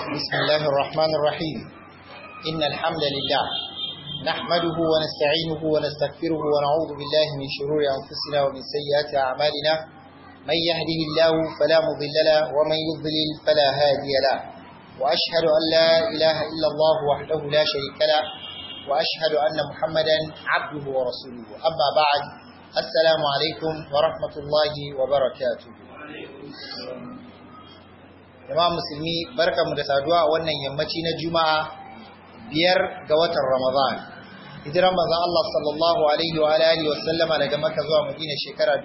بسم الله الرحمن الرحيم إن الحمد لله نحمده ونستعينه ونستغفره ونعوذ بالله من شرور أنفسنا ومن سيئات أعمالنا من يهده الله فلا مضل له ومن يضلل فلا هادي له وأشهد أن لا إله إلا الله وحده لا شريك له وأشهد أن محمدا عبده ورسوله أما بعد السلام عليكم ورحمة الله وبركاته jama'a musulmi barkamu da saduwa a wannan yammaci na juma'a biyar ga watan ramadan hijiran manzon Allah sallallahu alaihi wa alihi wa sallama daga Makka zuwa Madina shekara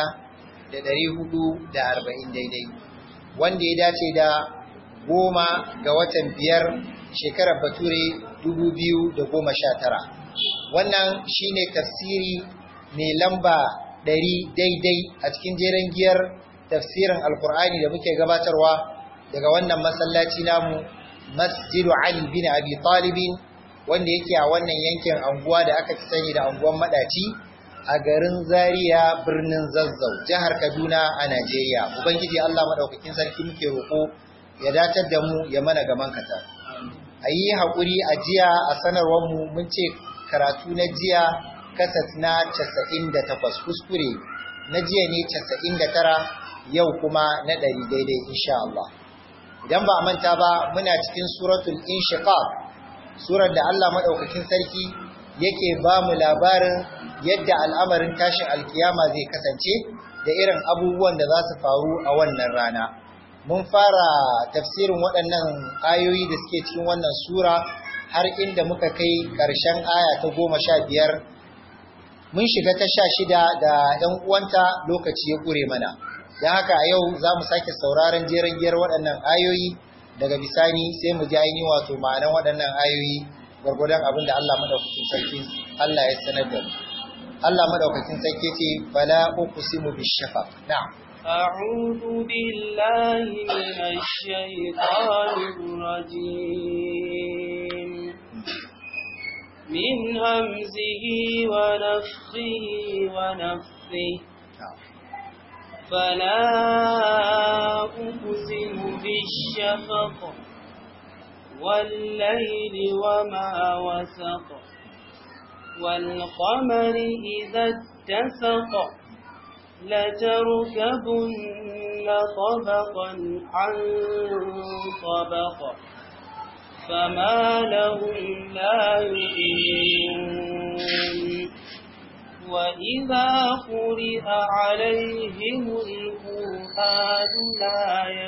1440 daidai wanda ya dace da goma ga watan biyar shekarar bature 2019 wannan shine tafsiri mai lamba 100 daidai a cikin jeren giyar tafsirin alkur'ani da muke gabatarwa daga wannan masallaci namu masjidu Ali bin Abi Talibin wanda yake a wannan yankin anguwa da aka fi sani da anguwan madaci a garin Zaria birnin Zazzau jihar Kaduna a Najeriya ubangiji Allah madaukakin sarki muke roko ya datar da mu ya mana gaman kata ayi hakuri a jiya a sanarwar mu mun ce karatu na jiya kasat na 98 kuskure na jiya ne 99 yau kuma na 100 daidai insha Allah idan ba a manta ba muna cikin suratul inshiqaq surar da Allah madaukakin sarki yake ba mu labarin yadda al'amarin tashin alkiyama zai kasance da irin abubuwan da za su faru a wannan rana mun fara tafsirin waɗannan ayoyi da suke cikin wannan sura har inda muka kai ƙarshen aya ta goma sha biyar mun shiga ta sha shida da ‘yan uwanta lokaci ya ƙure mana don haka a yau za mu sake sauraron jeren giyar waɗannan ayoyi daga bisani sai mu ji ainihin wato ma'anan waɗannan ayoyi gwargwadon abin da Allah madaukakin sarki Allah ya sanar da mu Allah madaukakin sarki ce fala uqsimu bishafaq na'am أعوذ بالله من الشيطان الرجيم من همزه ونفخه ونفثه فلا أقسم بالشفق والليل وما وسق والقمر إذا اتسق لتركبن طبقا عن طبق فما لهم لا يؤمنون وإذا قرئ عليهم القرآن لا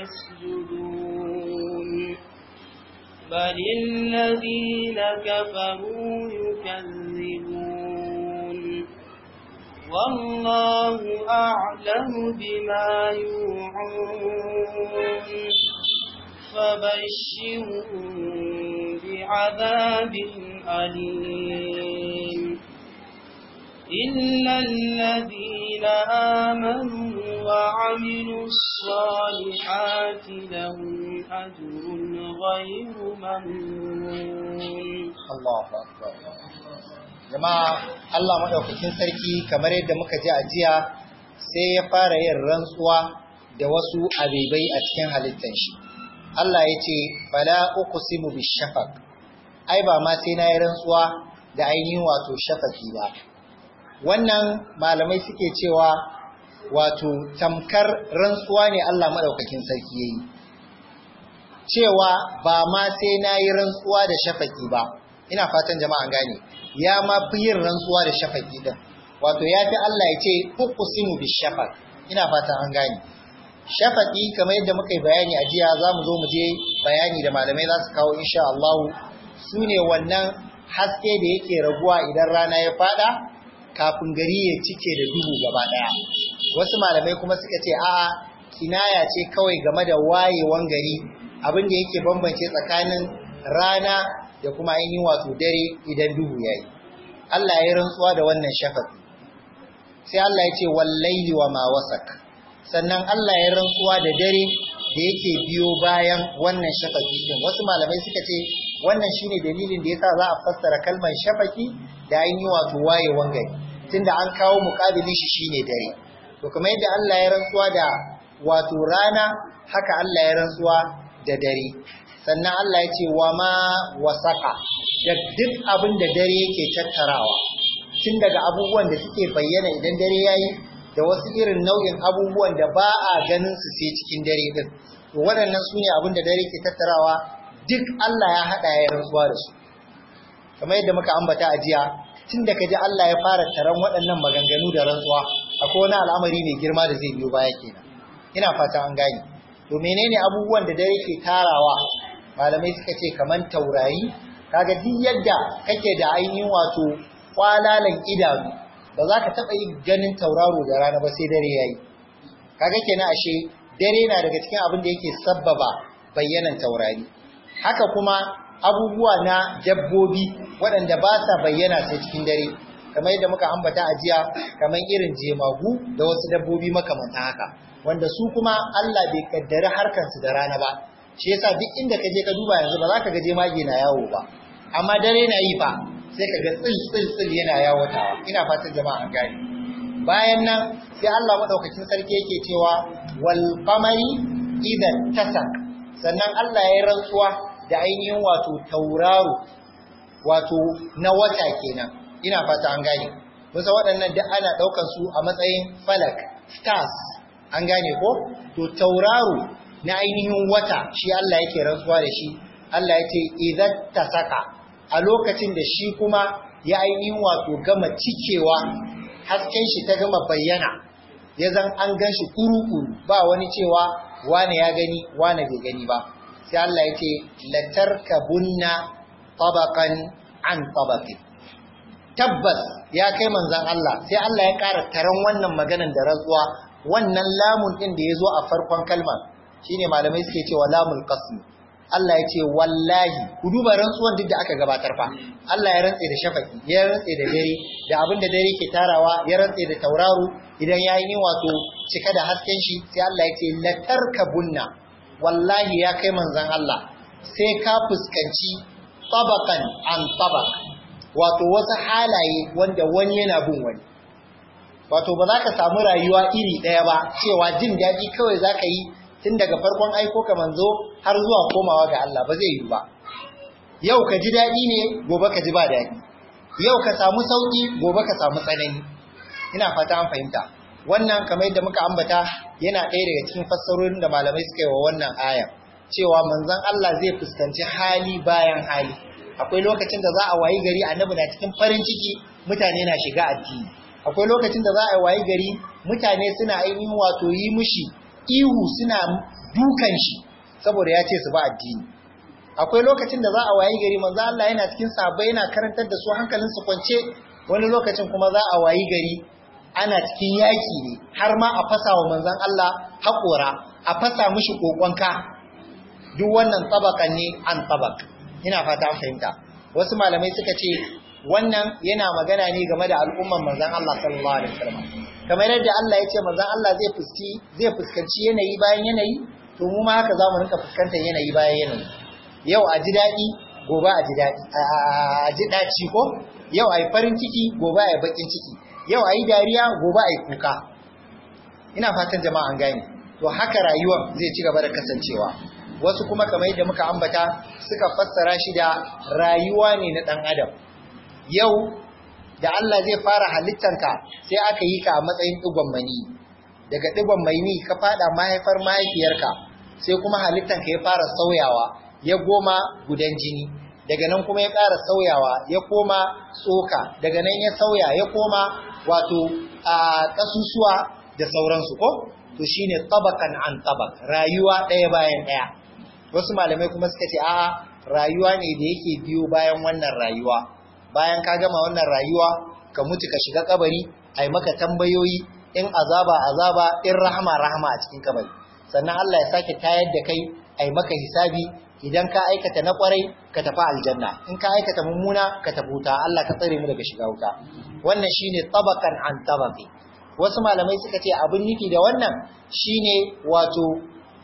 يسجدون بل الذين كفروا يكذبون والله أعلم بما يوعون فبشرهم بعذاب أليم إلا الذين آمنوا وعملوا الصالحات لهم أجر غير ممنون الله أكبر jama'a Allah maɗaukakin sarki kamar yadda muka ji a jiya sai ya fara yin rantsuwa da wasu abibai a cikin halittar shi Allah ya ce fala uqsimu bishafaq ai ba ma sai na yi rantsuwa da ainihin wato shafaki ba wannan malamai suke cewa wato tamkar rantsuwa ne Allah maɗaukakin sarki ya yi cewa ba ma sai na yi rantsuwa da shafaki ba ina fatan jama'an gane ya ma fi yin rantsuwa da shafaki din wato ya fi Allah ya ce uqsimu bishafaq ina fatan an gane shafaki kamar yadda muka yi bayani a jiya za mu zo mu je bayani da malamai za su kawo insha Allah su ne wannan haske da yake raguwa idan rana ya fada kafin gari ya cike da duhu gaba daya wasu malamai kuma suka ce a'a kinaya ce kawai game da wayewan gari abin da yake bambance tsakanin rana da kuma ainihin wato dare idan duhu yayi Allah ya rantsuwa da wannan shafaqi sai Allah ya ce wallaili wa ma wasak sannan Allah ya rantsuwa da dare da yake biyo bayan wannan shafaqi din wasu malamai suka ce wannan shine dalilin da yasa za a fassara kalmar shafaqi da ainihin wato wayewan gari tunda an kawo muƙabilin shi shine dare to kuma yadda Allah ya rantsuwa da wato rana haka Allah ya rantsuwa da dare sannan Allah ya ce wa ma wasaka da duk abin da dare yake tattarawa tun daga abubuwan da suke bayyana idan dare yayi da wasu irin nau'in abubuwan da ba a ganin su sai cikin dare din to waɗannan su ne abin da dare ke tattarawa duk Allah ya haɗa ya rantsuwa da su kamar yadda muka ambata a jiya tun da kaji Allah ya fara taron waɗannan maganganu da rantsuwa akwai wani al'amari mai girma da zai biyo baya kenan ina fata an gane to menene abubuwan da dare ke tarawa malamai suka ce kaman taurari kaga duk yadda kake da ainihin wato kwalalan idanu ba za ka taɓa yi ganin tauraro da rana ba sai dare yayi kaga kenan ashe dare na daga cikin abin da yake sabbaba bayyanan taurari haka kuma abubuwa na dabbobi waɗanda ba sa bayyana sai cikin dare kamar yadda muka ambata a jiya kamar irin jemagu da wasu dabbobi makamanta haka wanda su kuma Allah bai kaddari harkansu da rana ba shi yasa duk inda ka je ka duba yanzu ba za ka ga jemage na yawo ba amma dare na yi fa sai ka ga tsil tsil tsil yana yawatawa ina fatan jama'a an gane bayan nan sai Allah madaukakin sarki yake cewa wal qamari idan tasak sannan Allah ya yi rantsuwa da ainihin wato tauraro wato na wata kenan ina fata an gane kusa waɗannan duk ana ɗaukar su a matsayin falak stars an gane ko to tauraro na ainihin wata shi Allah yake rantsuwa da shi Allah ya ce idan tasaka a lokacin da shi kuma ya ainihin wato gama cikewa hasken shi ta gama bayyana ya zan an gan shi kuru-kuru ba wani cewa wane ya gani wane bai gani ba sai Allah ya ce latarkabunna tabaqan an tabaqin tabbas ya kai manzon Allah sai Allah ya ƙara taron wannan maganan da rantsuwa wannan lamun din da yazo a farkon kalma shine malamai suke cewa lamul qasm Allah ya ce wallahi ku duba rantsuwan duk da aka gabatar fa Allah ya rantse da shafaki ya rantse da dare da abin da dare ke tarawa ya rantse da tauraro idan ya yi wato cika da hasken shi sai Allah ya ce latarkabunna wallahi ya kai manzon Allah sai ka fuskanci tabakan an tabak wato wasu halaye wanda wani yana bin wani wato ba za ka samu rayuwa iri ɗaya ba cewa jin daɗi kawai za ka yi tun daga farkon aiko ka manzo har zuwa komawa ga Allah ba zai yi ba yau ka ji daɗi ne gobe ka ji ba daɗi yau ka samu sauƙi gobe ka samu tsanani ina fata an fahimta wannan kamar yadda muka ambata yana ɗaya daga cikin fassarorin da malamai suka yi wa wannan aya cewa manzon Allah zai fuskanci hali bayan hali akwai lokacin da za a wayi gari annabi na cikin farin ciki mutane na shiga addini akwai lokacin da za a wayi gari mutane suna ainihin wato yi mishi ihu suna dukan shi saboda ya ce su ba addini akwai lokacin da za a wayi gari manzo Allah yana cikin sahabbai yana karantar da su hankalin su kwance wani lokacin kuma za a wayi gari ana cikin yaki ne har ma a fasa wa manzon Allah haƙora a fasa mishi kokonka duk wannan tabakan ne an tabak ina fata an fahimta wasu malamai suka ce wannan yana magana ne game da al'umman manzon Allah sallallahu alaihi wasallam kamar yadda Allah ya ce manzon Allah zai fuski zai fuskanci yanayi bayan yanayi to mu ma haka zamu rinka fuskantar yanayi bayan yanayi yau a ji daɗi gobe a ji daɗi a ji ɗaci ko yau a yi farin ciki gobe a yi baƙin ciki yau a yi dariya gobe a yi kuka ina fatan jama'a an gane to haka rayuwar zai ci gaba da kasancewa wasu kuma kamar yadda muka ambata suka fassara shi da rayuwa ne na ɗan adam yau da Allah zai fara halittanka sai aka yi ka a matsayin ɗigon mani daga ɗigon mani ka fada mahaifar mahaifiyarka sai kuma halittanka ya fara sauyawa ya goma gudan jini daga nan kuma ya ƙara sauyawa ya koma tsoka daga nan ya sauya ya koma wato a ƙasusuwa da sauransu ko to shine tabakan an tabak rayuwa ɗaya bayan ɗaya wasu malamai kuma suka ce a'a rayuwa ne da yake biyo bayan wannan rayuwa bayan ka gama wannan rayuwa ka mutu ka shiga kabari ai maka tambayoyi in azaba azaba in rahama rahama a cikin kabari sannan Allah ya sake tayar da kai ai maka hisabi idan ka aikata na kwarai ka tafi aljanna in ka aikata mummuna ka tafi wuta Allah ka tsare mu daga shiga wuta wannan shine tabakan an tabaqi wasu malamai suka ce abin nufi da wannan shine wato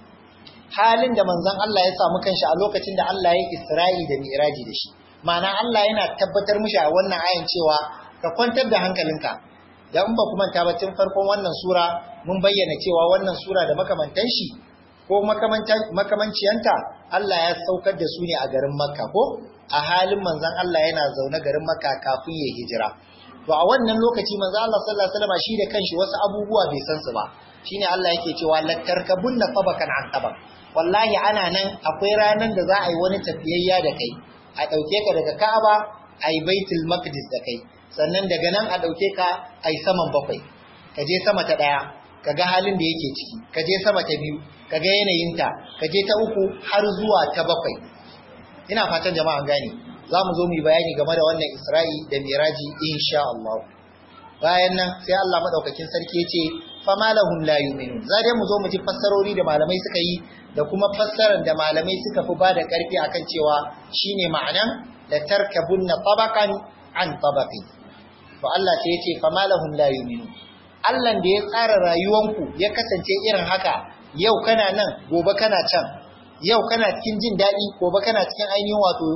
halin da manzon Allah ya samu kanshi a lokacin da Allah ya Isra'i da Mi'raji da shi ma'ana Allah yana tabbatar mishi a wannan ayan cewa ka kwantar da hankalinka da in ba kuma ta tun farkon wannan sura mun bayyana cewa wannan sura da makamantan shi ko makamanciyanta Allah ya saukar da su ne a garin Makka ko a halin manzon Allah yana zaune garin Makka kafin ya hijira to a wannan lokaci manzon Allah sallallahu alaihi wasallam shi da kanshi wasu abubuwa bai san su ba shine Allah yake cewa latarkabunna fabakan an tabak wallahi ana nan akwai ranan da za a yi wani tafiyayya da kai a dauke ka daga Ka'aba a yi Baitul Maqdis da kai sannan daga nan a dauke ka a yi saman bakwai ka je sama ta daya ka ga halin da yake ciki ka je sama ta biyu ka ga yanayinta ka je ta uku har zuwa ta bakwai ina fatan jama'a gane za mu zo mu yi bayani game da wannan Isra'i da Miraji insha Allah bayan nan sai Allah madaukakin sarki ya ce fama lahum la yu'minun za dai mu zo mu ji fassarori da malamai suka yi da kuma fassarar da malamai suka fi ba da karfi akan cewa shine ma'anan la tarkabunna tabaqan an tabaqin to Allah sai ya ce fama lahum la yu'minun Allah da ya tsara rayuwanku ya kasance irin haka yau kana nan gobe kana can yau kana cikin jin daɗi gobe kana cikin ainihin wato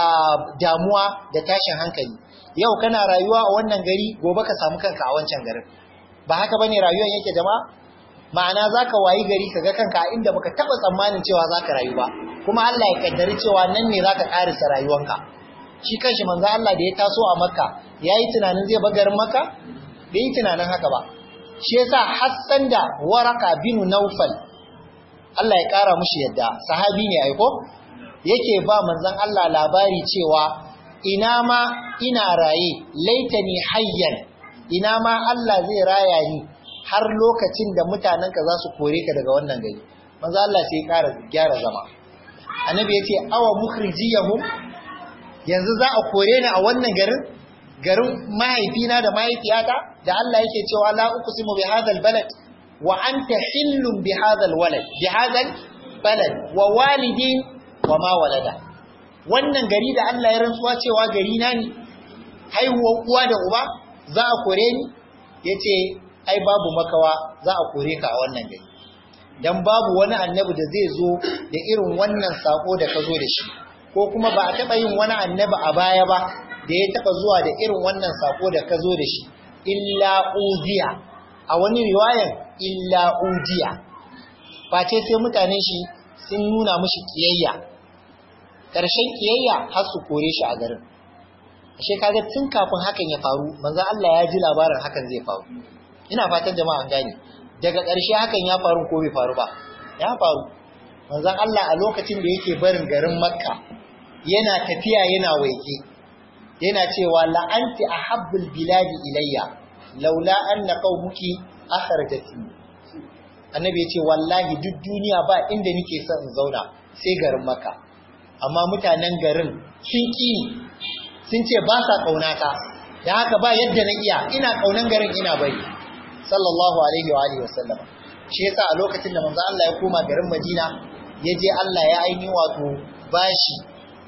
damuwa da tashin hankali yau kana rayuwa a wannan gari gobe ka samu kanka a wancan garin ba haka bane rayuwar yake jama'a ma'ana zaka wayi gari kaga kanka a inda baka taba tsammanin cewa zaka rayu ba kuma Allah ya kaddari cewa nan ne zaka karisa rayuwanka shi kanshi manzo Allah da ya taso a Makka yayi tunanin zai bar garin Makka bai yi tunanin haka ba shi yasa Hassan da Waraka bin Naufal Allah ya kara mushi yadda sahabi ne aiko yake ba manzon Allah labari cewa ina ma ina raye laitani hayyan ina ma Allah zai raya ni har lokacin da mutanenka za su kore ka daga wannan gari manzo Allah sai ya kara gyara zama annabi yace awa mukhrijiyahum yanzu za a kore ni a wannan garin garin mahaifina da mahaifiyata da Allah yake cewa la uqsimu bi hadhal balad wa anta hillun bi hadhal walad bi hadhal balad wa walidin wa ma walada wannan gari da Allah ya rantsuwa cewa gari na ne haihuwar uwa da uba za a kore ni yace ai babu makawa za a kore ka a wannan gari dan babu wani annabi da zai zo da irin wannan sako da ka zo da shi ko kuma ba a taba yin wani annabi a baya ba da ya taba zuwa da irin wannan sako da ka zo da shi illa udiya a wani riwayan illa udiya face sai mutanen shi sun nuna mishi kiyayya ƙarshen kiyayya har su kore shi a garin ashe kaga tun kafin hakan ya faru manzo Allah ya ji labarin hakan zai faru ina fatan jama'a an gane daga ƙarshe hakan ya faru ko bai faru ba ya faru manzo Allah a lokacin da yake barin garin Makka yana tafiya yana waike yana cewa la'anti ahabbul biladi ilayya laula anna qaumuki akhrajatni annabi ya ce wallahi duk duniya ba inda nake son in zauna sai garin Makka amma mutanen garin sun ƙi sun ce ba sa ƙaunata da haka ba yadda na iya ina ƙaunan garin ina bari sallallahu alaihi wa alihi wasallam shi yasa a lokacin da manzo Allah ya koma garin Madina ya je Allah ya aini wato bashi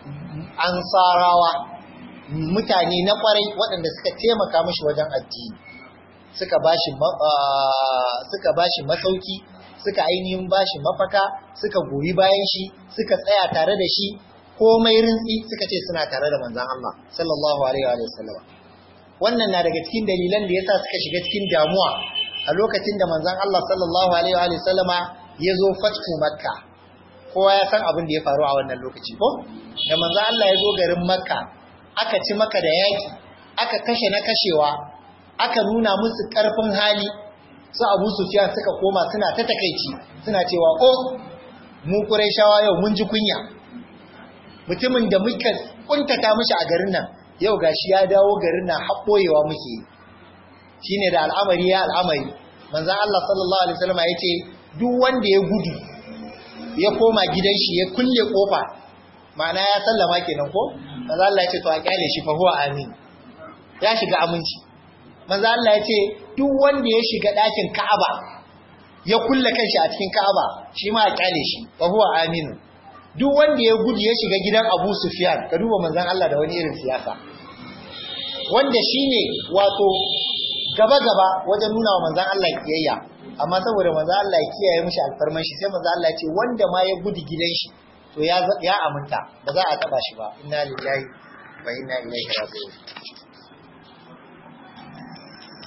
ansarawa mutane na kwarai waɗanda suka taimaka mishi wajen addini suka bashi suka bashi masauki suka ainihin bashi mafaka suka goyi bayan shi suka tsaya tare da shi komai rintsi suka ce suna tare da manzon Allah sallallahu alaihi wa sallam wannan na daga cikin dalilan da yasa suka shiga cikin damuwa a lokacin da manzon Allah sallallahu alaihi wa sallama ya zo fatku makka kowa ya san abin da ya faru a wannan lokaci ko da manzon Allah ya zo garin makka aka ci maka da yaki aka kashe na kashewa aka nuna musu karfin hali su Abu Sufyan suka koma suna ta takeici suna cewa oh mu Qurayshawa yau mun ji kunya mutumin da muka kuntata mishi a garin nan yau gashi ya dawo garin nan haɓoyewa muke shine da al'amari ya al'amari manzon Allah sallallahu alaihi wasallam yace duk wanda ya gudu ya koma gidan shi ya kulle kofa ma'ana ya sallama kenan ko manzon Allah yace to a kyale shi fa huwa amin ya shiga aminci manzon Allah yace duk wanda ya shiga ɗakin Ka'aba ya kulle kanshi a cikin Ka'aba shi ma a kyale shi fa huwa aminu duk wanda ya gudu ya shiga gidan Abu Sufyan ka duba manzon Allah da wani irin siyasa wanda shine wato gaba-gaba wajen nuna wa manzon Allah kiyayya amma saboda manzon Allah ya kiyaye mishi alfarman shi sai manzon Allah ya ce wanda ma ya gudu gidan shi to ya ya aminta ba za a taba shi ba inna lillahi wa inna ilaihi raji'un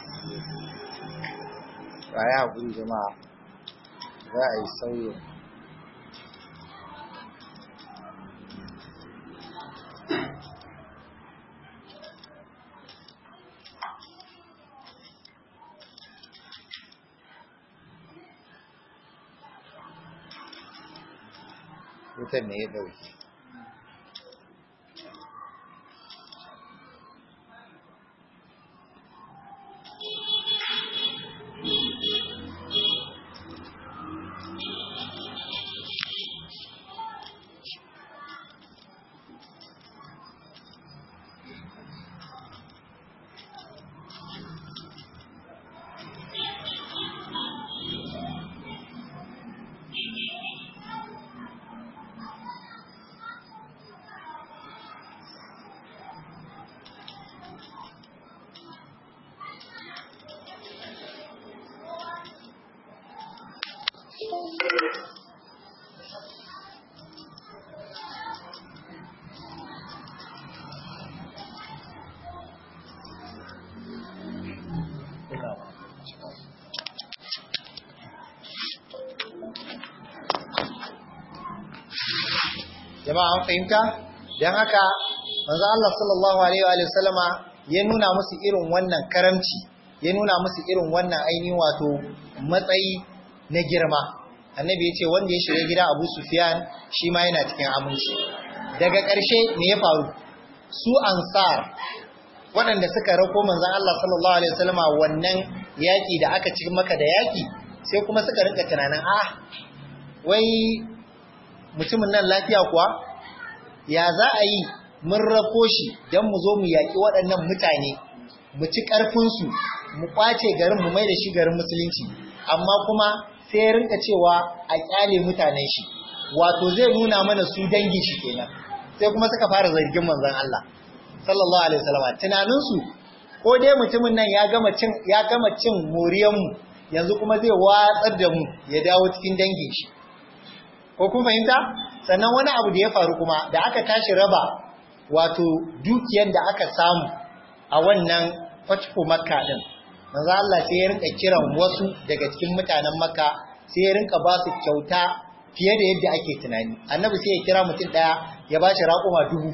ba ya hakuri jama'a za a yi sauyin wutar ne ya dauke jama'a an fahimta don haka manzo Allah sallallahu alaihi wa sallama ya nuna musu irin wannan karamci ya nuna musu irin wannan ainihin wato matsayi na girma annabi ya ce wanda ya shiga gida Abu Sufyan shi ma yana cikin aminci daga ƙarshe me ya faru su ansar waɗanda suka rako manzon Allah sallallahu alaihi wa sallama wannan yaki da aka ci maka da yaki sai kuma suka rinka tunanin ah wai mutumin nan lafiya kuwa ya za a yi mun rako shi don mu zo mu yaƙi waɗannan mutane mu ci ƙarfinsu mu ƙwace garin mu mai da shi garin musulunci amma kuma sai ya rinka cewa a ƙyale mutanen shi wato zai nuna mana su dangin shi kenan sai kuma suka fara zargin manzon Allah sallallahu alaihi wasallam tunaninsu ko dai mutumin nan ya gama cin ya gama cin moriyan mu yanzu kuma zai watsar da mu ya dawo cikin dangin shi ko kun fahimta sannan wani abu da ya faru kuma da aka tashi raba wato dukiyar da aka samu a wannan fatko makka din manzo Allah sai ya rinka kiran wasu daga cikin mutanen makka sai ya rinka ba su kyauta fiye da yadda ake tunani annabi sai ya kira mutum daya ya ba shi raƙuma dubu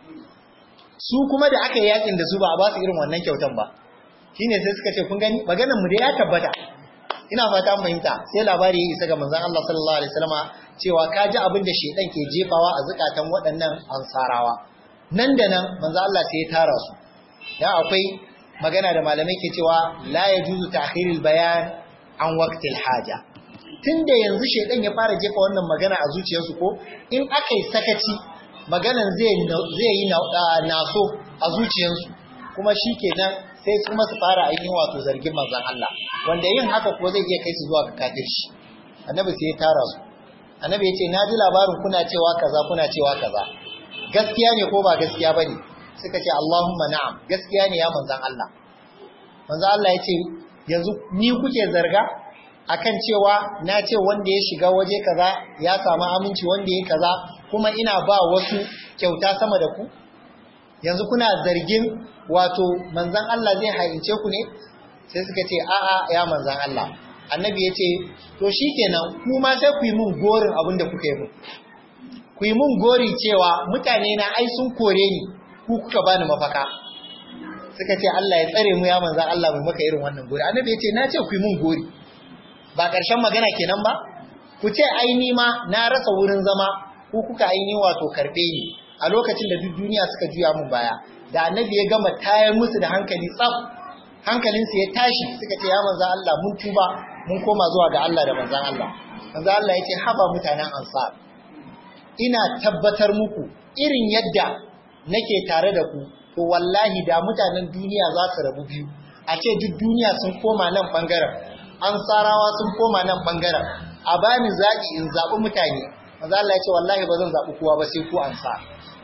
su kuma da aka yi yakin da su ba a ba su irin wannan kyautan ba shine sai suka ce kun gani maganar mu da ya tabbata ina fata fahimta sai labari ya isa ga manzon Allah sallallahu alaihi wasallama cewa ka ji abin da shedan ke jefawa a zukatan waɗannan ansarawa nan da nan manzon Allah sai ya tara su dan akwai magana da malamai ke cewa la yajuzu ta'khirul bayan an waqtil haja tunda yanzu shedan ya fara jefa wannan magana a zuciyarsu ko in aka yi sakaci maganan zai zai yi naso a zuciyarsu kuma shikenan sai su masu fara ainihin wato zargin manzon Allah wanda yin haka ko zai iya kai su zuwa ga kafirci annabi sai ya tara su annabi ya ce na ji labarin kuna cewa kaza kuna cewa kaza gaskiya ne ko ba gaskiya bane suka ce Allahumma na'am gaskiya ne ya manzon Allah manzon Allah ya ce yanzu ni kuke zarga akan cewa na ce wanda ya shiga waje kaza ya samu aminci wanda ya kaza kuma ina ba wasu kyauta sama da ku yanzu kuna zargin wato manzan Allah zai haince ku ne sai suka ce a'a ya manzan Allah annabi ya ce to shikenan ku ma sai ku yi mun gorin abin da kuka yi mun ku yi mun gori cewa mutane na ai sun kore ni ku kuka bani mafaka suka ce Allah ya tsare mu ya manzan Allah mu maka irin wannan gori annabi ya ce na ce ku yi mun gori ba ƙarshen magana kenan ba ku ce ai ni ma na rasa wurin zama ku kuka aini wato karbe ni a lokacin da duk duniya suka juya mun baya da annabi ya gama tayar musu da hankali tsaf hankalinsu ya tashi suka ce ya manzan Allah mun tuba mun koma zuwa ga Allah da manzan Allah manzan Allah ya ce haba mutanen ansar ina tabbatar muku irin yadda nake tare da ku to wallahi da mutanen duniya za su rabu biyu a ce duk duniya sun koma nan bangaren ansarawa sun koma nan bangaren a bani zaɓi in zaɓi mutane manzan Allah ya ce wallahi ba zan zaɓi kowa ba sai ku ansar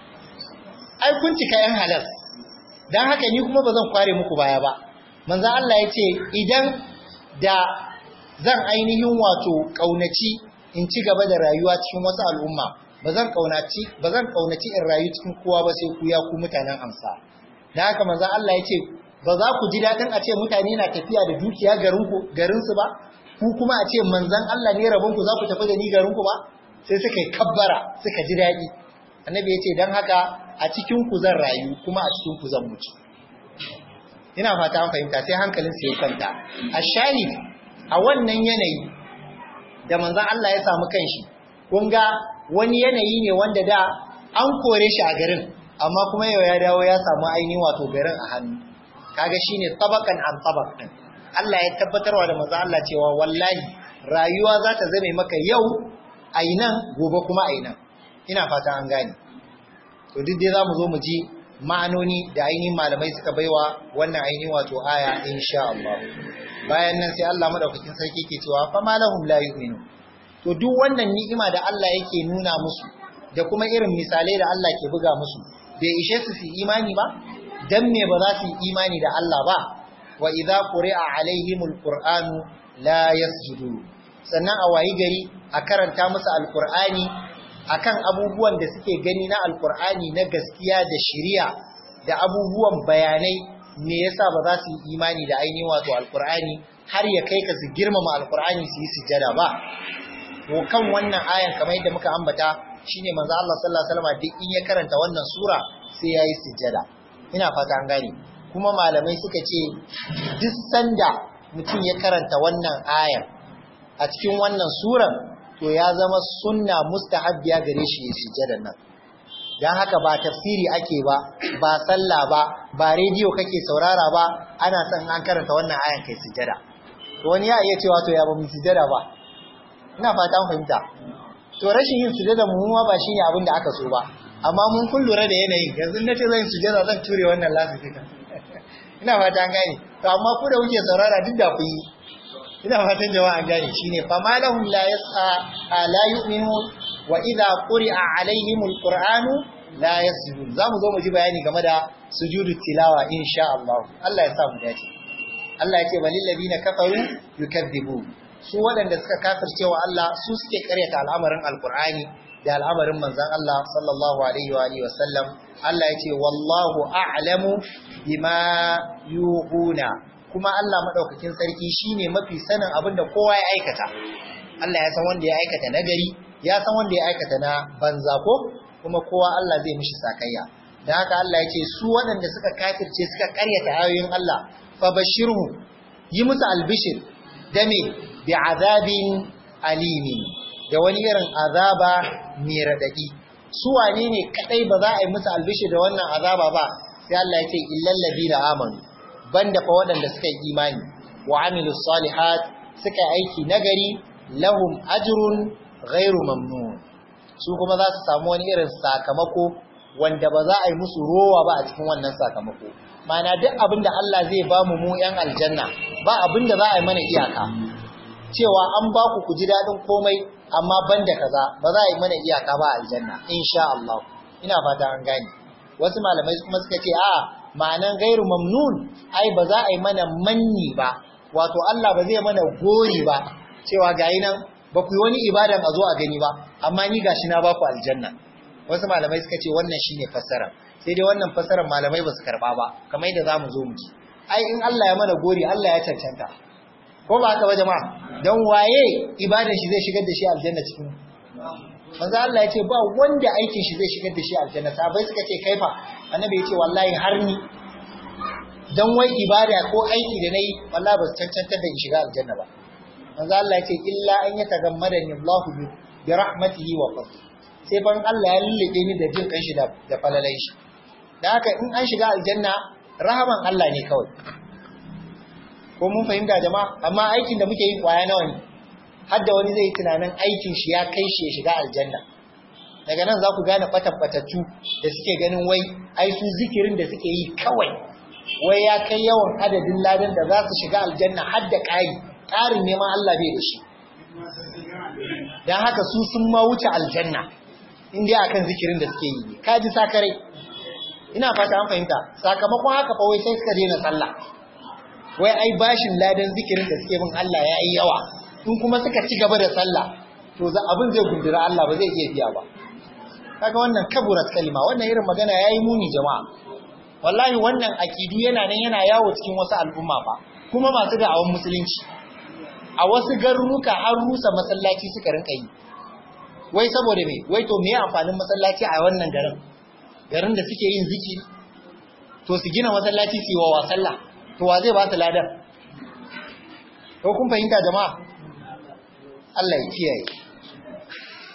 ai kun cika yan halas dan haka ni kuma ba zan kware muku baya ba manzo Allah ya ce idan da zan ainihin wato kaunaci in ci gaba da rayuwa cikin wasu al'umma ba zan kaunaci ba zan kaunaci in rayu cikin kowa ba sai ku ya ku mutanen amsa dan haka manzo Allah ya ce ba za ku ji dadin a ce mutane na tafiya da dukiya garin ku garin su ba ku kuma a ce manzon Allah ne rabon ku za ku tafi da ni garin ku ba sai suka yi kabbara suka ji dadi annabi ya ce dan haka a cikin ku zan rayu kuma a cikin ku zan mutu ina fata an fahimta sai hankalin su ya kwanta a shahid a wannan yanayi da manzon Allah ya samu kanshi kun ga wani yanayi ne wanda da an kore shi a garin amma kuma yau ya dawo ya samu ainihin wato garin a hannu kaga shine tabakan an tabak din Allah ya tabbatarwa da manzo Allah cewa wallahi rayuwa za ta zame maka yau ainan gobe kuma ainan ina fata an gane to duk dai zamu zo mu ji ma'anoni da ainihin malamai suka baiwa wannan ainihin wato aya insha Allah bayan nan sai Allah madaukakin sarki ke cewa fa malahum la yu'minu to duk wannan ni'ima da Allah yake nuna musu da kuma irin misalai da Allah ke buga musu bai ishe su su imani ba dan me ba za su yi imani da Allah ba wa idza quri'a alaihimul qur'anu la yasjudu sannan a wayi gari a karanta musu alqur'ani akan abubuwan da suke gani na alqur'ani na gaskiya da shari'a da abubuwan bayanai me yasa ba za su yi imani da ainihin wato alqur'ani har ya kai ka su girmama alqur'ani su yi sujjada ba to kan wannan ayan kamar yadda muka ambata shine manzo Allah sallallahu alaihi wasallam duk in ya karanta wannan sura sai yayi sujjada ina fata an gane kuma malamai suka ce duk sanda mutum ya karanta wannan ayan a cikin wannan suran to ya zama sunna mustahabbiya gare shi ya sujjada nan dan haka ba tafsiri ake ba ba sallah ba ba rediyo kake saurara ba ana son an karanta wannan ayan kai sujjada to wani ya iya cewa to ya ba mu sujjada ba ina fata fahimta to rashin yin sujada mu ma ba shine abin da aka so ba amma mun kun lura da yanayin yanzu nace zan sujada zan ture wannan lasifika ina fata an gane to amma ku da kuke saurara duk da ku yi ina fatan jama'a an gane shine fa malahum la yas'a la yu'minu wa idha quri'a alaihim alqur'anu la yasjudun zamu zo mu ji bayani game da sujudu tilawa insha Allah Allah ya sa mu dace Allah ya ce balil ladina kafaru yukadzibun su waɗanda suka kafirce wa Allah su suke karyata al'amarin alkur'ani da al'amarin manzan Allah sallallahu alaihi wa alihi wasallam Allah ya ce wallahu a'lamu bima yuhuna kuma Allah madaukakin sarki shine mafi sanin abin da kowa ya aikata Allah ya san wanda ya aikata nagari ya san wanda ya aikata na banza ko kuma kowa Allah zai mishi sakayya dan haka Allah ya ce su waɗanda suka kafirce suka karyata ayoyin Allah fa bashirhu yi musu albishir da me bi azabin alimi da wani irin azaba mai radadi su wane ne kadai ba za a yi musu albishi da wannan azaba ba sai Allah ya ce illal ladina amanu banda fa waɗanda suka yi imani wa amilus salihat suka yi aiki nagari lahum ajrun ghairu mamnun su kuma za su samu wani irin sakamako wanda ba za a yi musu rowa ba a cikin wannan sakamako mana duk abin da Allah zai ba mu mu yan aljanna ba abin da za a yi mana iyaka cewa an ba ku ku ji daɗin komai amma ban da kaza ba za a yi mana iyaka ba aljanna insha Allah ina fata an gane wasu malamai kuma suka ce a ma'anan gairu mamnun ai ba za a yi mana manni ba wato Allah ba zai mana gori ba cewa gayi nan ba ku yi wani ibadan a zo a gani ba amma ni gashi na ba ku aljanna wasu malamai suka ce wannan shine fassara sai dai wannan fassarar malamai ba su karba ba kamar yadda zamu zo mu ji ai in Allah ya mana gori Allah ya cancanta ko ba haka ba jama'a dan waye ibadar shi zai shigar da shi aljanna cikin manzo Allah ya ce ba wanda aikin shi zai shigar da shi aljanna sahabbai suka ce kaifa annabi ya ce wallahi har ni dan wai ibada ko aiki da nayi wallahi ba su cancantar da in shiga aljanna ba manzo Allah ya ce illa an yatagammadani Allah bi rahmatihi wa fadli sai ban Allah ya lullube ni da jin kanshi da da falalai shi dan haka in an shiga aljanna rahaman Allah ne kawai ko mun fahimta jama'a amma aikin da muke yi kwaya nawa ne har da wani zai tunanin aikin shi ya kai shi ya shiga aljanna daga nan za ku gane fatabbatattu da suke ganin wai ai su zikirin da suke yi kawai wai ya kai yawan adadin ladan da za su shiga aljanna har da ƙari ƙarin neman Allah bai da shi don haka su sun ma wuce aljanna in dai akan zikirin da suke yi ka ji sakare ina fata an fahimta sakamakon haka fa wai sai suka daina sallah wai ai bashin ladan zikirin da suke bin Allah ya yi yawa in kuma suka ci gaba da sallah to za abin zai gundura Allah ba zai iya biya ba kaga wannan kaburat kalima wannan irin magana yayi muni jama'a wallahi wannan akidu yana nan yana yawo cikin wasu al'umma ba kuma masu da'awan musulunci a wasu garuruka har rusa masallaci suka rinka yi wai saboda me wai to me amfanin masallaci a wannan garin garin da suke yin zikiri to su gina masallaci su yi wa sallah to wa zai ba su ladan ko kun fahimta jama'a Allah ya kiyaye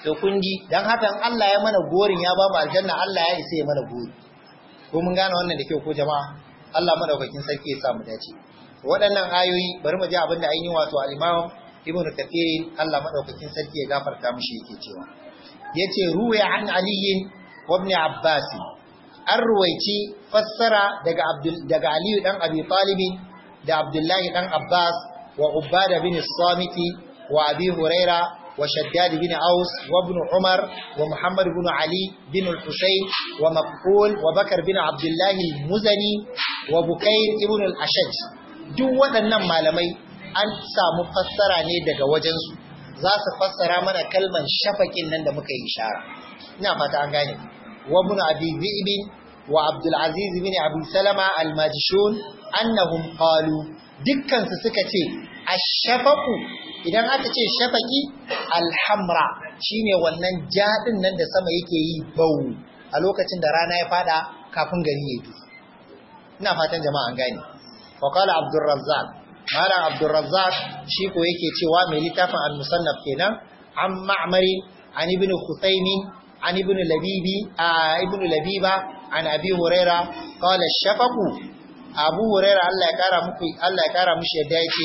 to kundi dan hakan Allah ya mana gorin ya ba mu aljanna Allah ya isa ya mana gori ko mun gane wannan da kyau ko jama'a Allah madaukakin sarki ya sa mu dace waɗannan ayoyi bari mu ji abin da ainihin wato al-Imam Ibn Kathir Allah madaukakin sarki ya gafarta mishi yake cewa yace ruwaya an Ali wa Ibn Abbas an ruwaici fassara daga Abdul daga Ali dan Abi Talib da Abdullahi dan Abbas wa Ubada bin Samiti wa Abi Huraira وشداد بن أوس وابن عمر ومحمد بن علي بن الحسين ومقبول وبكر بن عبد الله المزني وبكير ابن الأشج duk waɗannan malamai an samu fassara ne daga wajensu za su fassara mana kalman shafakin nan da muka yi ishara ina fata an gane wa ibn abi dhi'b wa abdul aziz bin abi salama al majshun annahum qalu dukkan su suka ce ash-shafaqu idan aka ce shafaki alhamra shine wannan jadin nan da sama yake yi bau a lokacin da rana ya fada kafin gari ya duhu ina fatan jama'a an gane wa qala abdur razzaq malam abdur razzaq shi ko yake cewa mai littafin al-musannaf kenan an ma'mari an ibn khutaymin an ibn labibi a ibn labiba an abi huraira qala shafaqu abu huraira Allah ya kara muku Allah ya kara mushi yadda yake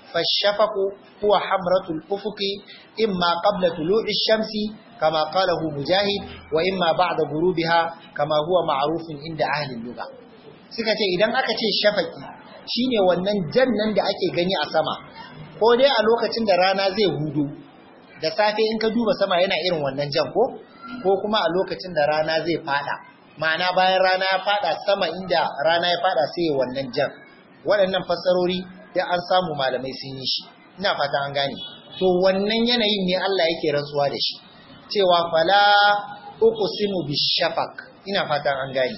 فالشفق هو حمرة الأفق إما قبل طلوع الشمس كما قاله مجاهد وإما بعد غروبها كما هو معروف عند أهل اللغة suka ce idan aka ce shafaki shine wannan jannan da ake gani a sama ko dai a lokacin da rana zai hudu da safe in ka duba sama yana irin wannan jan ko ko kuma a lokacin da rana zai fada ma'ana bayan rana ya fada sama inda rana ya fada sai wannan jan waɗannan fassarori sai an samu malamai sun yi shi ina fata an gane to wannan yanayin ne Allah yake rantsuwa da shi cewa fala uqsimu bishafaq ina fata an gane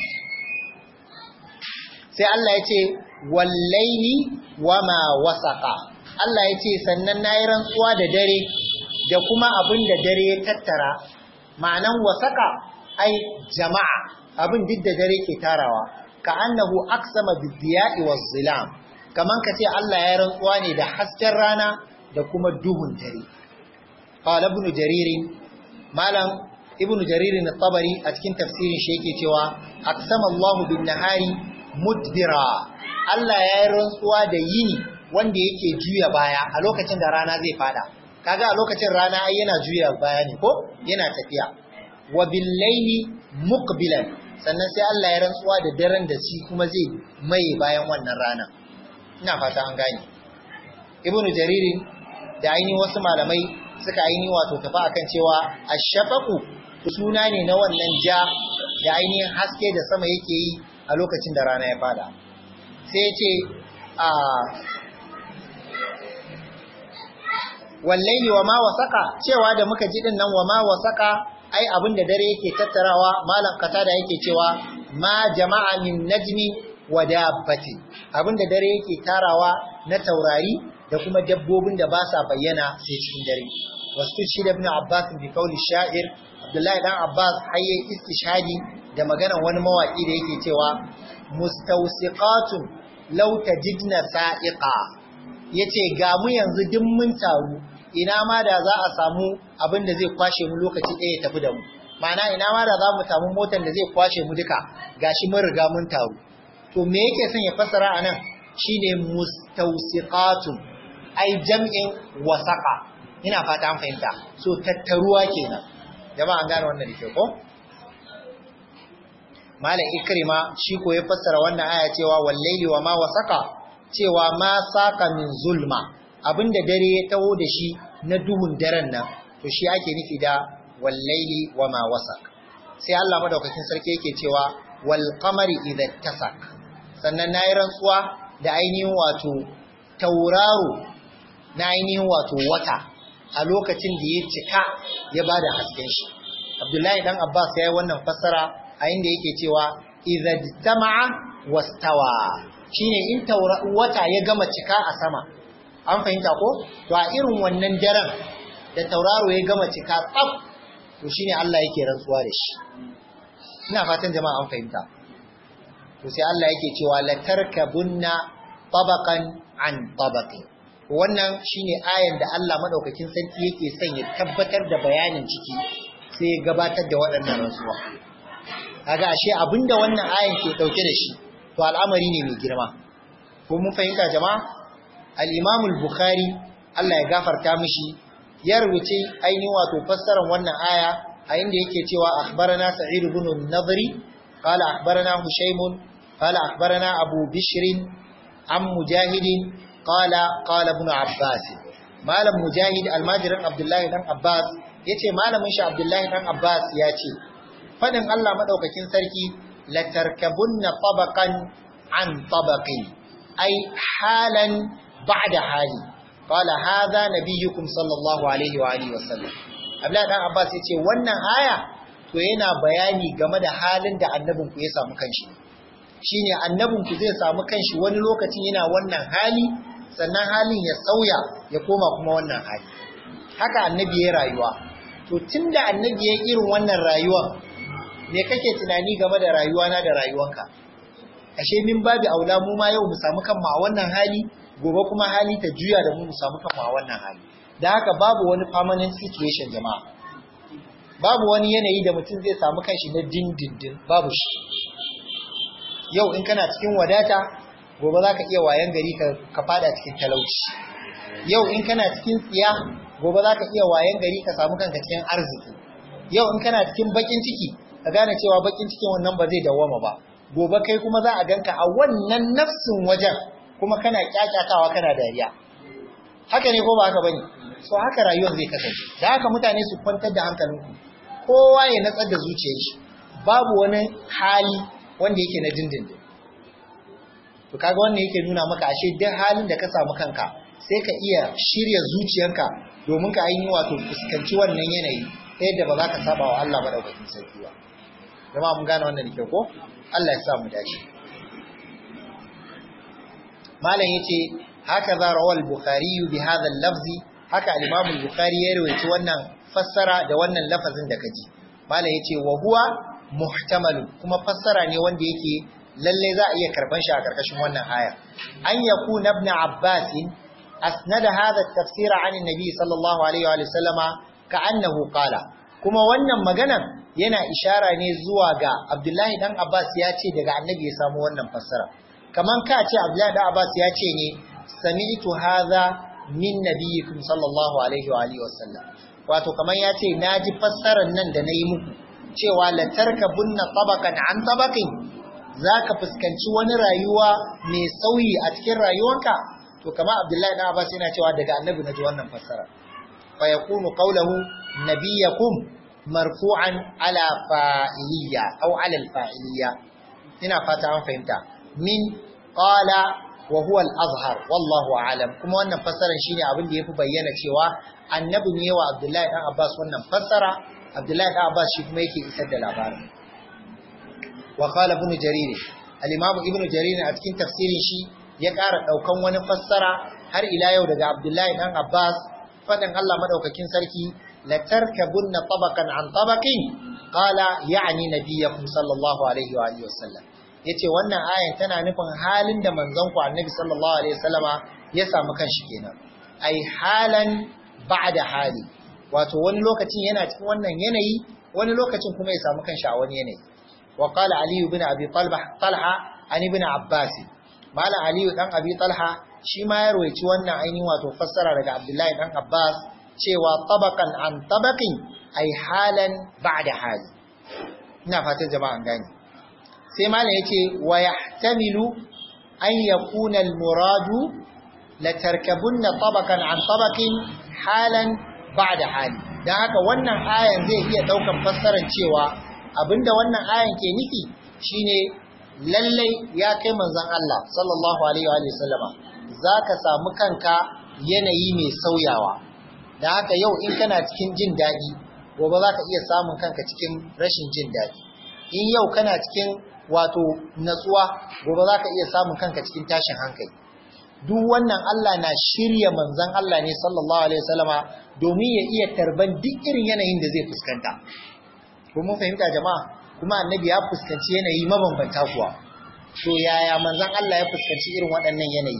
sai Allah ya ce wallaini wama wasaqa Allah ya ce sannan nayi rantsuwa da dare da kuma abin da dare ya tattara ma'anan wasaqa ai jama'a abin duk da dare ke tarawa ka annahu aqsama bidiya'i waz-zilam kaman ka ce Allah ya rantsuwa ne da hasken rana da kuma duhun dare. Qala ibn Jarir malam ibn Jarir at-Tabari a cikin tafsirin shi yake cewa aqsama Allah bin nahari mudbira Allah ya yi rantsuwa da yini wanda yake juya baya a lokacin da rana zai fada kaga a lokacin rana ai yana juya baya ne ko yana tafiya wa bil layli muqbilan sannan sai Allah ya rantsuwa da daren da shi kuma zai mai bayan wannan rana ina fata an gane ibnu jariri da ainihin wasu malamai suka ainihin wato tafi akan cewa ashafaqu suna ne na wannan ja da ainihin haske da sama yake yi a lokacin da rana ya fada sai ya ce a wallahi wa ma wasaka cewa da muka ji din nan wa ma wasaka ai abin da dare yake tattarawa malam kata da yake cewa ma jama'a min najmi wa dabbati abin da dare yake tarawa na taurari da kuma dabbobin da ba sa bayyana sai cikin dare wasu shi da ibn abbas bi kauli sha'ir abdullahi dan abbas hayye istishhadi da maganan wani mawaki da yake cewa mustawsiqatun law tajidna sa'iqa yace ga mu yanzu duk mun taru ina ma da za a samu abin da zai kwashe mu lokaci ɗaya ya tafi da mu ma'ana ina ma da za mu samu motar da zai kwashe mu duka gashi mun riga mun taru to me yake son ya fassara anan shine mustawsiqatun ai jam'in wasaqa ina fata an fahimta so tattaruwa kenan jama'a an gane wannan da ke ko malam ikrima shi ko ya fassara wannan aya cewa wallaili wa ma wasaqa cewa ma saka min zulma abinda dare ya taho da shi na duhun daren nan to shi ake nufi da wallaili wa ma wasaq sai Allah madaukakin sarki yake cewa wal qamari idza tasak sannan nayi rantsuwa da ainihin wato tauraro na ainihin wato wata a lokacin da ya cika ya bada hasken shi Abdullahi dan Abbas ya yi wannan fassara a inda yake cewa idza jtama'a wastawa shine in wata ya gama cika a sama an fahimta ko to a irin wannan daren da tauraro ya gama cika tsaf to shine Allah yake rantsuwa da shi ina fatan jama'a an fahimta to sai Allah yake cewa la tarkabunna tabaqan an tabaqi wannan shine ayan da Allah madaukakin sarki yake son ya tabbatar da bayanin ciki sai ya gabatar da waɗannan rantsuwa kaga ashe abinda wannan ayan ke dauke da shi to al'amari ne mai girma ko mun fahimta jama'a al-Imam al-Bukhari Allah ya gafarta mishi ya rubuce ainihin wato fassarar wannan aya a inda yake cewa akhbarana Sa'id ibn an-Nadri qala akhbarana Hushaym qala akhbarana Abu Bishr am Mujahid qala qala ibn Abbas malam Mujahid almajirin Abdullahi dan Abbas yace malamin shi Abdullahi dan Abbas ya ce fadin Allah madaukakin sarki la tarkabunna tabaqan an tabaqin ay halan ba'da hali qala hadha nabiyyukum sallallahu alaihi wa alihi wasallam Abdullahi dan Abbas yace wannan aya to yana bayani game da halin da annabin ku ya samu kanshi shine annabin ku zai samu kanshi wani lokacin yana wannan hali sannan halin ya sauya ya koma kuma wannan hali haka annabi ya rayuwa to tunda annabi ya irin wannan rayuwa me kake tunani game da rayuwa na da rayuwanka ashe min babu aula mu ma yau mu samu kanmu a wannan hali gobe kuma hali ta juya da mu mu samu kanmu a wannan hali da haka babu wani permanent situation jama'a babu wani yanayi da mutum zai samu kanshi na dindindin babu shi yau in kana cikin wadata gobe za ka iya wayan gari ka fada cikin talauci yau in kana cikin tsiya gobe za ka iya wayan gari ka samu kanka cikin arziki yau in kana cikin bakin ciki ka gane cewa bakin cikin wannan ba zai dawwama ba gobe kai kuma za a ganka a wannan nafsin wajen kuma kana kyakyatawa kana dariya haka ne ko ba haka bane so haka rayuwar zai kasance da haka mutane su kwantar da hankalinku kowa ya natsar da zuciyar shi babu wani hali wanda yake na dindindin to kaga wannan yake nuna maka ashe duk halin da ka samu kanka sai ka iya shirya zuciyanka domin ka ainihin wato fuskanci wannan yanayi ta yadda ba za ka saba wa Allah madaukakin sarki ba jama'a mun gane wannan da ko Allah ya sa mu dace malam yace haka za rawal bukhari bi hadha al-lafzi haka al-imam al-bukhari ya rawaito wannan fassara da wannan lafazin da kaji malam yace wa huwa muhtamal kuma fassara ne wanda yake lalle za a iya karban shi a karkashin wannan aya an yakuna ibn abbas asnada hadha at-tafsira an an-nabi sallallahu alaihi wa sallama ka'annahu qala kuma wannan maganan yana ishara ne zuwa ga Abdullahi dan Abbas ya ce daga annabi ya samu wannan fassara kaman ka ce Abdullahi dan Abbas ya ce ne sami'tu hadha min nabiyyikum sallallahu alaihi wa alihi wasallam wato kaman ya ce naji fassarar nan da nayi muku cewa la tarkabunna tabaqan an tabaqin zaka fuskanci wani rayuwa mai sauyi a cikin rayuwanka to kamar Abdullahi dan Abbas yana cewa daga annabi naji wannan fassara fa yakunu qawluhu nabiyyakum marfu'an ala fa'iliya aw ala al-fa'iliya ina fata an fahimta min qala wa huwa al-azhar wallahu a'lam kuma wannan fassarar shine abin da yafi bayyana cewa annabi ne wa Abdullahi dan Abbas wannan fassara Abdullahi dan Abbas shi kuma yake isar da labarin wa qala ibn jarir al-imam ibn jarir a cikin tafsirin shi ya ƙara daukan wani fassara har ila yau daga Abdullahi dan Abbas fadan Allah madaukakin sarki لتركبن طبقا عن طبق قال يعني نبيكم صلى الله عليه واله وسلم yace wannan ayan tana nufin halin da manzon ku annabi sallallahu alaihi wasallama ya samu kanshi kenan ai halan ba'da hali wato wani lokacin yana cikin wannan yanayi wani lokacin kuma ya samu kanshi a wani yanayi wa qala ali ibn abi talha talha an ibn abbas mala ali dan abi talha shi ma ya rawaici wannan ainihin wato fassara daga abdullahi dan abbas cewa tabakan an tabakin ai halan ba'da hali ina fatan jama'an gani sai malam yace wa yahtamilu an yakuna al-muradu la tarkabunna tabakan an tabakin halan ba'da hali dan haka wannan ayan zai iya daukan fassarar cewa abinda wannan ayan ke nufi shine lallai ya kai manzon Allah sallallahu alaihi wa sallama zaka samu kanka yanayi mai sauyawa da haka yau in kana cikin jin daɗi gobe za ka iya samun kanka cikin rashin jin daɗi in yau kana cikin wato natsuwa gobe za ka iya samun kanka cikin tashin hankali duk wannan Allah na shirya manzan Allah ne sallallahu alaihi wasallama domin ya iya tarban duk irin yanayin da zai fuskanta ko mun fahimta jama'a kuma annabi ya fuskanci yanayi mabambanta kuwa to yaya manzan Allah ya fuskanci irin waɗannan yanayi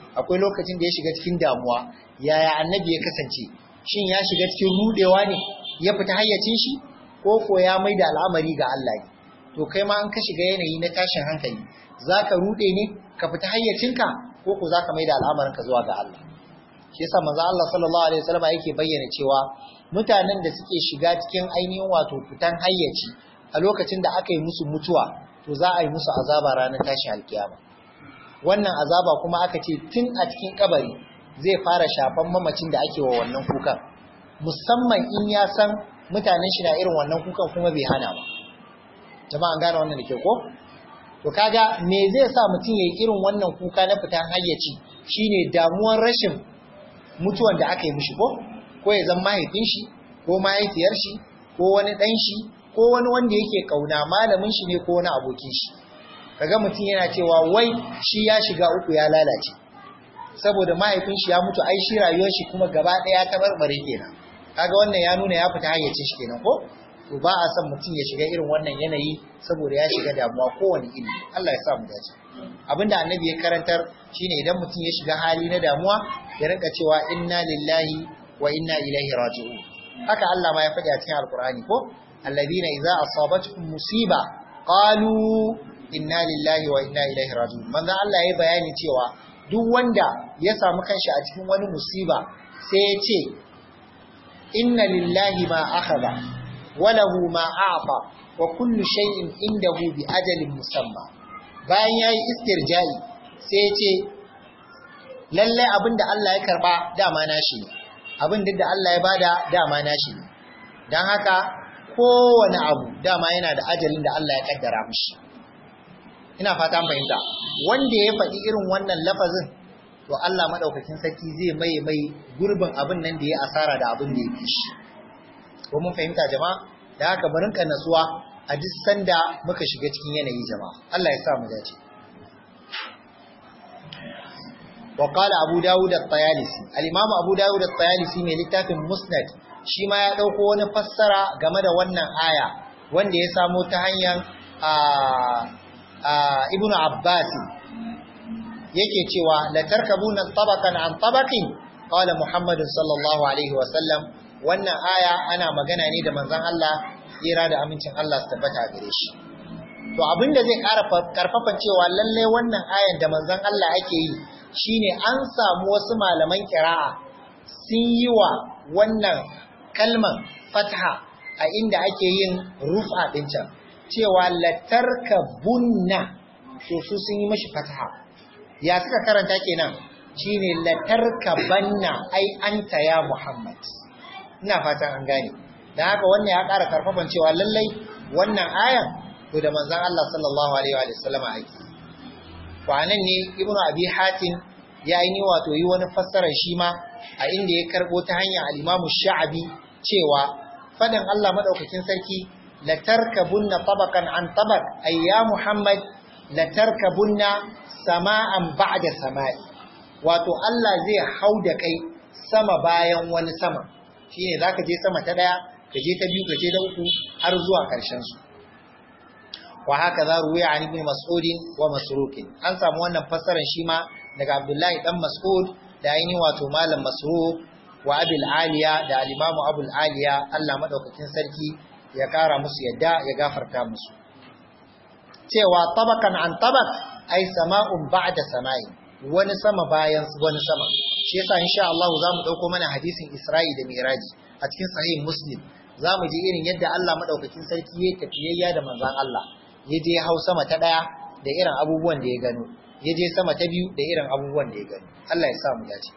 akwai lokacin da ya shiga cikin damuwa yaya annabi ya kasance shin ya shiga cikin rudewa ne ya fita hayyacin shi ko ko ya mai da al'amari ga Allah ne to kai ma an ka shiga yanayi na tashin hankali zaka rude ne ka fita hayyacinka ko ko zaka mai da al'amarin ka zuwa ga Allah shi yasa manzo Allah sallallahu alaihi wasallam yake bayyana cewa mutanen da suke shiga cikin ainihin wato fitan hayyaci a lokacin da aka yi musu mutuwa to za a yi musu azaba ranar tashin alkiyama wannan azaba kuma aka ce tun a cikin kabari zai fara shafan mamacin da ake wa wannan kukan musamman in ya san mutanen shi na irin wannan kukan kuma bai hana ba jama'an gane wannan da ke ko to kaga me zai sa mutum ya yi irin wannan kuka na fitan hayyaci shine damuwar rashin mutuwan da aka yi mishi ko ko ya zama mahaifin shi ko mahaifiyar shi ko wani dan shi ko wani wanda yake kauna malamin shi ne ko wani abokin shi kaga mutum yana cewa wai shi ya shiga uku ya lalace saboda mahaifin shi ya mutu ai shi rayuwar shi kuma gaba daya ta barbare kenan kaga wannan ya nuna ya fita hayyacin shi kenan ko to ba a son mutum ya shiga irin wannan yanayi saboda ya shiga damuwa kowane iri Allah ya sa mu dace abinda annabi ya karantar shine idan mutum ya shiga hali na damuwa ya rinka cewa inna lillahi wa inna ilaihi raji'un haka Allah ma ya faɗi a cikin alkur'ani ko alladhina idza asabatuhum musiba qalu inna lillahi wa inna ilaihi raji'un manzo Allah ya bayani cewa duk wanda ya samu kanshi a cikin wani musiba sai ya ce inna lillahi ma akhadha wa lahu ma a'ta wa kullu shay'in indahu bi ajalin musamma bayan yayi istirja'i sai ya ce lalle abinda Allah ya karba dama nashi ne abin da Allah ya bada dama nashi ne dan haka kowane abu dama yana da ajalin da Allah ya kaddara mishi ina fata fahimta wanda ya faɗi irin wannan lafazin to Allah madaukakin sarki zai mai mai gurbin abin nan da ya asara da abin da ya fi shi ko mun fahimta jama'a da haka barin ka natsuwa a duk sanda muka shiga cikin yanayi jama'a Allah ya sa mu dace wa qala abu dawud at-tayalisi al-imam abu dawud at-tayalisi mai littafin musnad shi ma ya dauko wani fassara game da wannan aya wanda ya samo ta hanyar ibnu abbas yake cewa la tarkabuna tabaqan an tabaqin qala muhammad sallallahu alaihi wa sallam wannan aya ana magana ne da manzon Allah tsira da amincin Allah su tabbata gare shi to abinda zai ƙara karfafan cewa lalle wannan ayan da manzon Allah ake yi shine an samu wasu malaman kira'a sun yi wa wannan kalman fatha a inda ake yin rufa din can cewa latarka bunna to su sun yi mashi fatha ya suka karanta kenan shine latarka banna ai anta ya muhammad ina fatan an gane dan haka wannan ya ƙara karfafan cewa lallai wannan ayan to da manzon Allah sallallahu alaihi wa sallama ake kwanan ne ibnu abi hatim ya yi ni wato yi wani fassarar shi ma a inda ya karbo ta hanyar al-imamu sha'abi cewa fadin Allah madaukakin sarki la tarkabunna tabaqan an tabaq ay ya muhammad la tarkabunna sama'an ba'da sama'i wato Allah zai hau da kai sama bayan wani sama shine zaka je sama ta daya ka je ta biyu ka je ta uku har zuwa karshen su wa haka za ruwaya an ibn mas'ud wa masruq an samu wannan fassarar shi ma daga abdullahi dan mas'ud da ainihin wato malam masruq wa abil aliya da al-imam abul aliya Allah madaukakin sarki ya kara musu yadda ya gafarta musu cewa tabakan an tabak ai sama'un ba'da sama'i wani sama bayan wani sama shi yasa insha Allah za mu dauko mana hadisin Isra'i da Miraji a cikin sahih Muslim za mu ji irin yadda Allah madaukakin sarki ya tafiyayya da manzon Allah ya je hau sama ta ɗaya da irin abubuwan da ya gano ya je sama ta biyu da irin abubuwan da ya gano Allah ya sa mu dace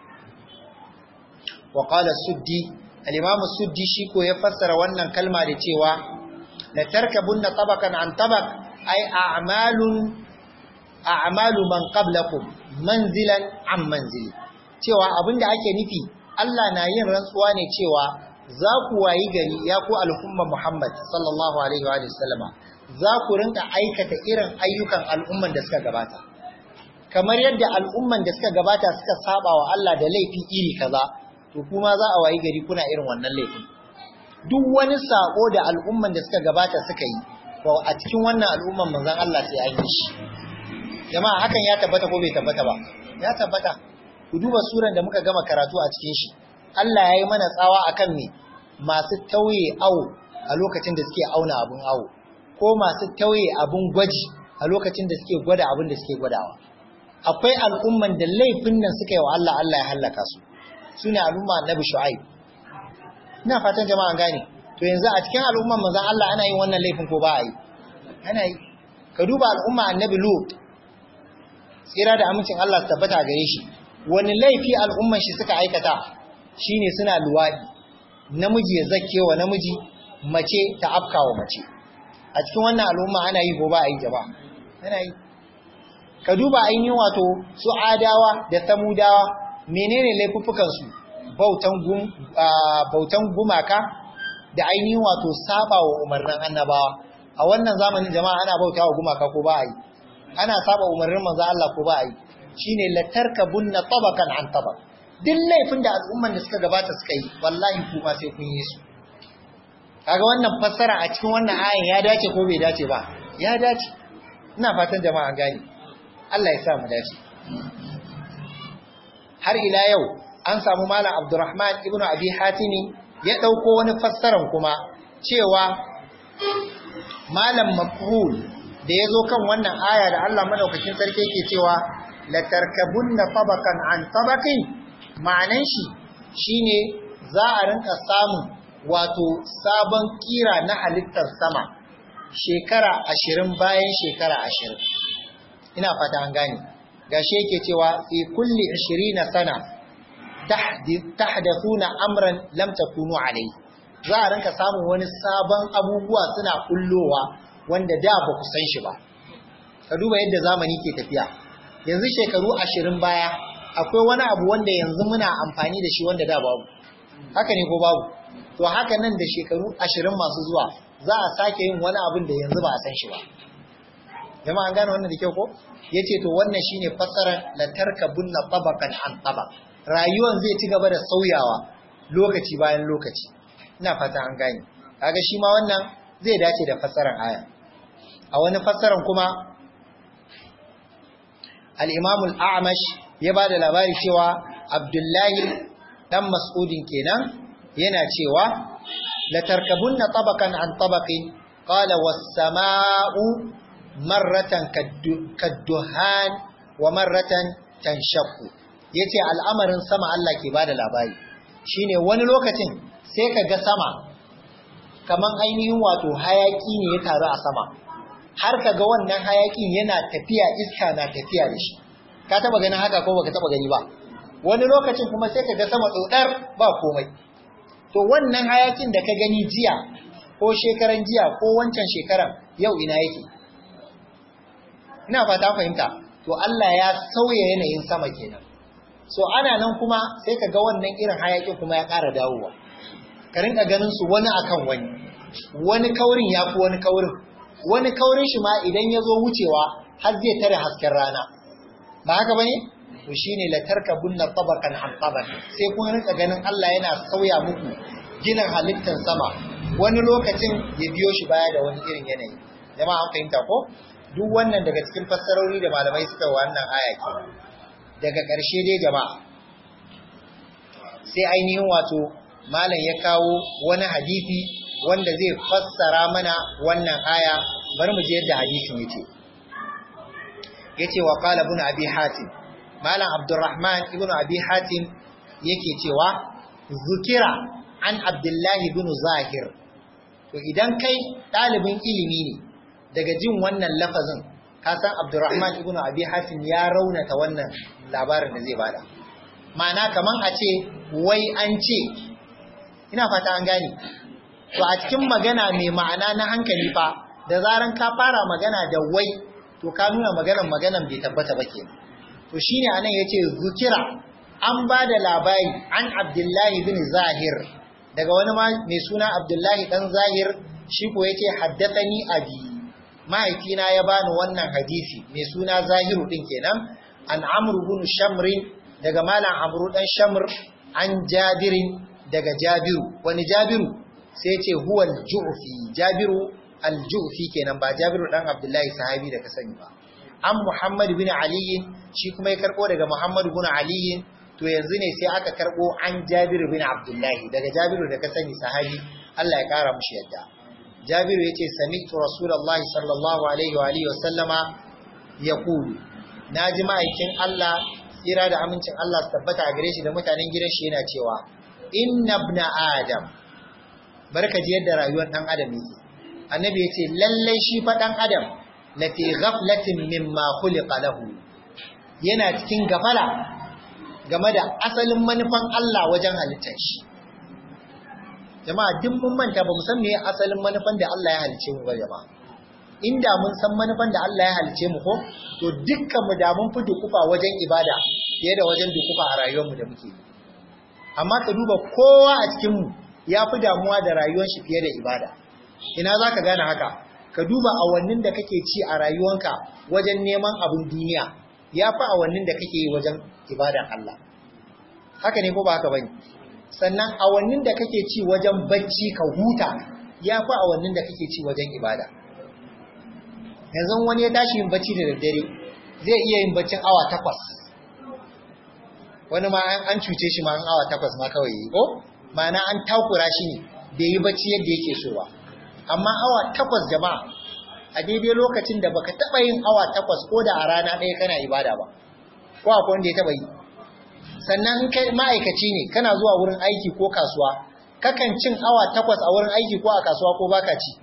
wa qala suddi al-imam suddi shi ko ya fassara wannan kalma da cewa la tarkabunna tabaqan an tabaq ay a'malun a'malu man qablakum manzilan an manzili cewa abinda ake nufi Allah na yin rantsuwa ne cewa za ku wayi gari ya ku al'umma Muhammad sallallahu alaihi wa sallama za ku rinka aikata irin ayyukan al'umman da suka gabata. Kamar yadda al'umman da suka gabata suka saba wa Allah da laifi iri kaza, to kuma za a wayi gari kuna irin wannan laifin. Duk wani sako da al'umman da suka gabata suka yi, to a cikin wannan al'umman manzon Allah sai an yi shi. Jama'a hakan ya tabbata ko bai tabbata ba? Ya tabbata. ku duba suran da muka gama karatu a cikin shi Allah ya yi mana tsawa akan me masu tauye awo a lokacin da suke auna abun awo ko masu tauye abun gwaji a lokacin da suke gwada abin da suke gwadawa akwai al'umman da laifin nan suka yi wa Allah Allah ya hallaka su sune al'umma annabi shu'aib ina fatan jama'a gane to yanzu a cikin al'umman manzon Allah ana yin wannan laifin ko ba a yi ana yi ka duba al'umma annabi lut tsira da amincin Allah su tabbata gare shi wani laifi al'umman shi suka aikata shine suna luwadi namiji ya zakkewa namiji mace ta afkawa mace a cikin wannan al'umma ana yi ko ba a yi jama'a ana yi ka duba ainihin wato su adawa da samudawa menene laifuffukan su bautan gum bautan gumaka da ainihin wato saba wa umarnin annabawa a wannan zamanin jama'a ana bautawa gumaka ko ba a yi ana saba umarnin manzo Allah ko ba a yi shine latarkabunna tabaqan an tabaq duk laifin da al'umman da suka gabata suka yi wallahi kuma sai kun yi su kaga wannan fassara a cikin wannan ayan ya dace ko bai dace ba ya dace ina fatan jama'a gani Allah ya sa mu dace har ila yau an samu malam Abdurrahman ibn Abi Hatimi ya dauko wani fassaran kuma cewa malam mafhul da yazo kan wannan aya da Allah madaukakin sarki yake cewa la tarkabunna tabaqan an tabaqin ma'anan shi shine za a rinka samun wato sabon kira na halittar sama shekara ashirin bayan shekara ashirin ina fata an gane gashi yake cewa fi kulli na sana tahdathuna amran lam takunu alai za a rinka samun wani sabon abubuwa suna kullowa wanda da ba ku san shi ba ka duba yadda zamani ke tafiya yanzu shekaru ashirin baya akwai wani abu wanda yanzu muna amfani da shi wanda da babu haka ne ko babu to haka nan da shekaru ashirin masu zuwa za a sake yin wani abin da yanzu ba a san shi ba jama'a an gane wannan da kyau ko yace to wannan shine fassarar la tarkabunna tabaqan an tabaq rayuwan zai ci gaba da sauyawa lokaci bayan lokaci ina fata an gane kaga shi ma wannan zai dace da fassarar aya a wani fassarar kuma al-imam al-a'mash ya bada labari cewa abdullahi dan mas'udin kenan yana cewa la tarkabunna tabaqan an tabaqin qala was-samaa'u marratan kadduhan wa marratan tanshaqqu yace al'amarin sama Allah ke bada labari shine wani lokacin sai ka ga sama kaman ainihin wato hayaki ne ya taru a sama har ka ga wannan hayakin yana tafiya iska na tafiya da shi ka taba ganin haka ko baka taba gani ba wani lokacin kuma sai ka ga sama dodar ba komai to wannan hayakin da ka gani jiya ko shekaran jiya ko wancan shekaran yau ina yake ina fata fahimta to Allah ya sauya yanayin sama kenan so ana nan kuma sai ka ga wannan irin hayakin kuma ya ƙara dawowa ka rinka ganin su wani akan wani wani kaurin ya fi wani kaurin wani kaurin shi ma idan ya zo wucewa har zai tare hasken rana ba haka bane to shine la tarkabunna tabaqan an tabaq sai kun rinka ganin Allah yana sauya muku ginin halittar sama wani lokacin ya biyo shi baya da wani irin yanayi jama'a an fahimta ko duk wannan daga cikin fassarori da malamai suka wannan aya ke daga ƙarshe dai jama'a sai ainihin wato malam ya kawo wani hadisi wanda zai fassara mana wannan aya bari mu je yadda hadisin yake yace wa qala ibn abi hatim malam abdurrahman ibn abi hatim yake cewa zukira an abdullahi ibn zahir to idan kai ɗalibin ilimi ne daga jin wannan lafazin ka san abdurrahman ibn abi hatim ya raunata wannan labarin da zai bada ma'ana kaman a ce wai an ce ina fata an gane to a cikin magana mai ma'ana na hankali fa da zaran ka fara magana da wai to ka nuna maganan maganan bai tabbata ba kenan to shine anan yace zukira an ba da labari an abdullahi bin zahir daga wani mai suna abdullahi dan zahir shi ko yace haddathani abi mahaifina ya bani wannan hadisi mai suna zahiru din kenan an amru bin shamrin daga malam amru dan shamr an jabirin daga jabiru wani jabiru sai ce huwa al-ju'fi jabiru al-ju'fi kenan ba jabiru dan abdullahi sahabi da ka sani ba an muhammad bin ali shi kuma ya karbo daga muhammad bin ali to yanzu ne sai aka karbo an Jabiru bin Abdullahi daga Jabiru da ka sani sahabi Allah ya kara mushi yadda Jabiru yace sami'tu Rasulullahi sallallahu alaihi wa alihi wa sallama yaqulu naji ma'aikin Allah tsira da amincin Allah su tabbata a gare shi da mutanen gidan shi yana cewa inna ibna adam barka ji yadda rayuwar dan adam yake annabi yace lallai shi fa dan adam lati ghaflatin mimma khuliqa lahu yana cikin gafala game da asalin manufan Allah wajen halittar shi jama'a duk mun manta ba mu san me asalin manufan da Allah ya halice mu ba jama'a inda mun san manufan da Allah ya halice mu ko to dukkan mu da mun fi dukufa wajen ibada fiye da wajen dukufa a rayuwar mu da muke amma ka duba kowa a cikin mu ya fi damuwa da rayuwar shi fiye da ibada ina zaka gane haka ka duba awannin da kake ci a rayuwanka wajen neman abin duniya ya fi awannin da kake yi wajen ibadan Allah haka ne ko ba haka bane sannan awannin da kake ci wajen bacci ka huta ya fi awannin da kake ci wajen ibada yanzu wani ya tashi yin bacci da daddare zai iya yin baccin awa takwas wani ma an cuce shi ma an awa takwas ma kawai yi ko ma'ana an takura shi ne bai yi bacci yadda yake so ba amma awa takwas jama'a a daidai lokacin da baka taba yin awa takwas ko da a rana ɗaya kana ibada ba ko akwai wanda ya taba yi sannan in kai ma'aikaci ne kana zuwa wurin aiki ko kasuwa kakan cin awa takwas a wurin aiki ko a kasuwa ko baka ci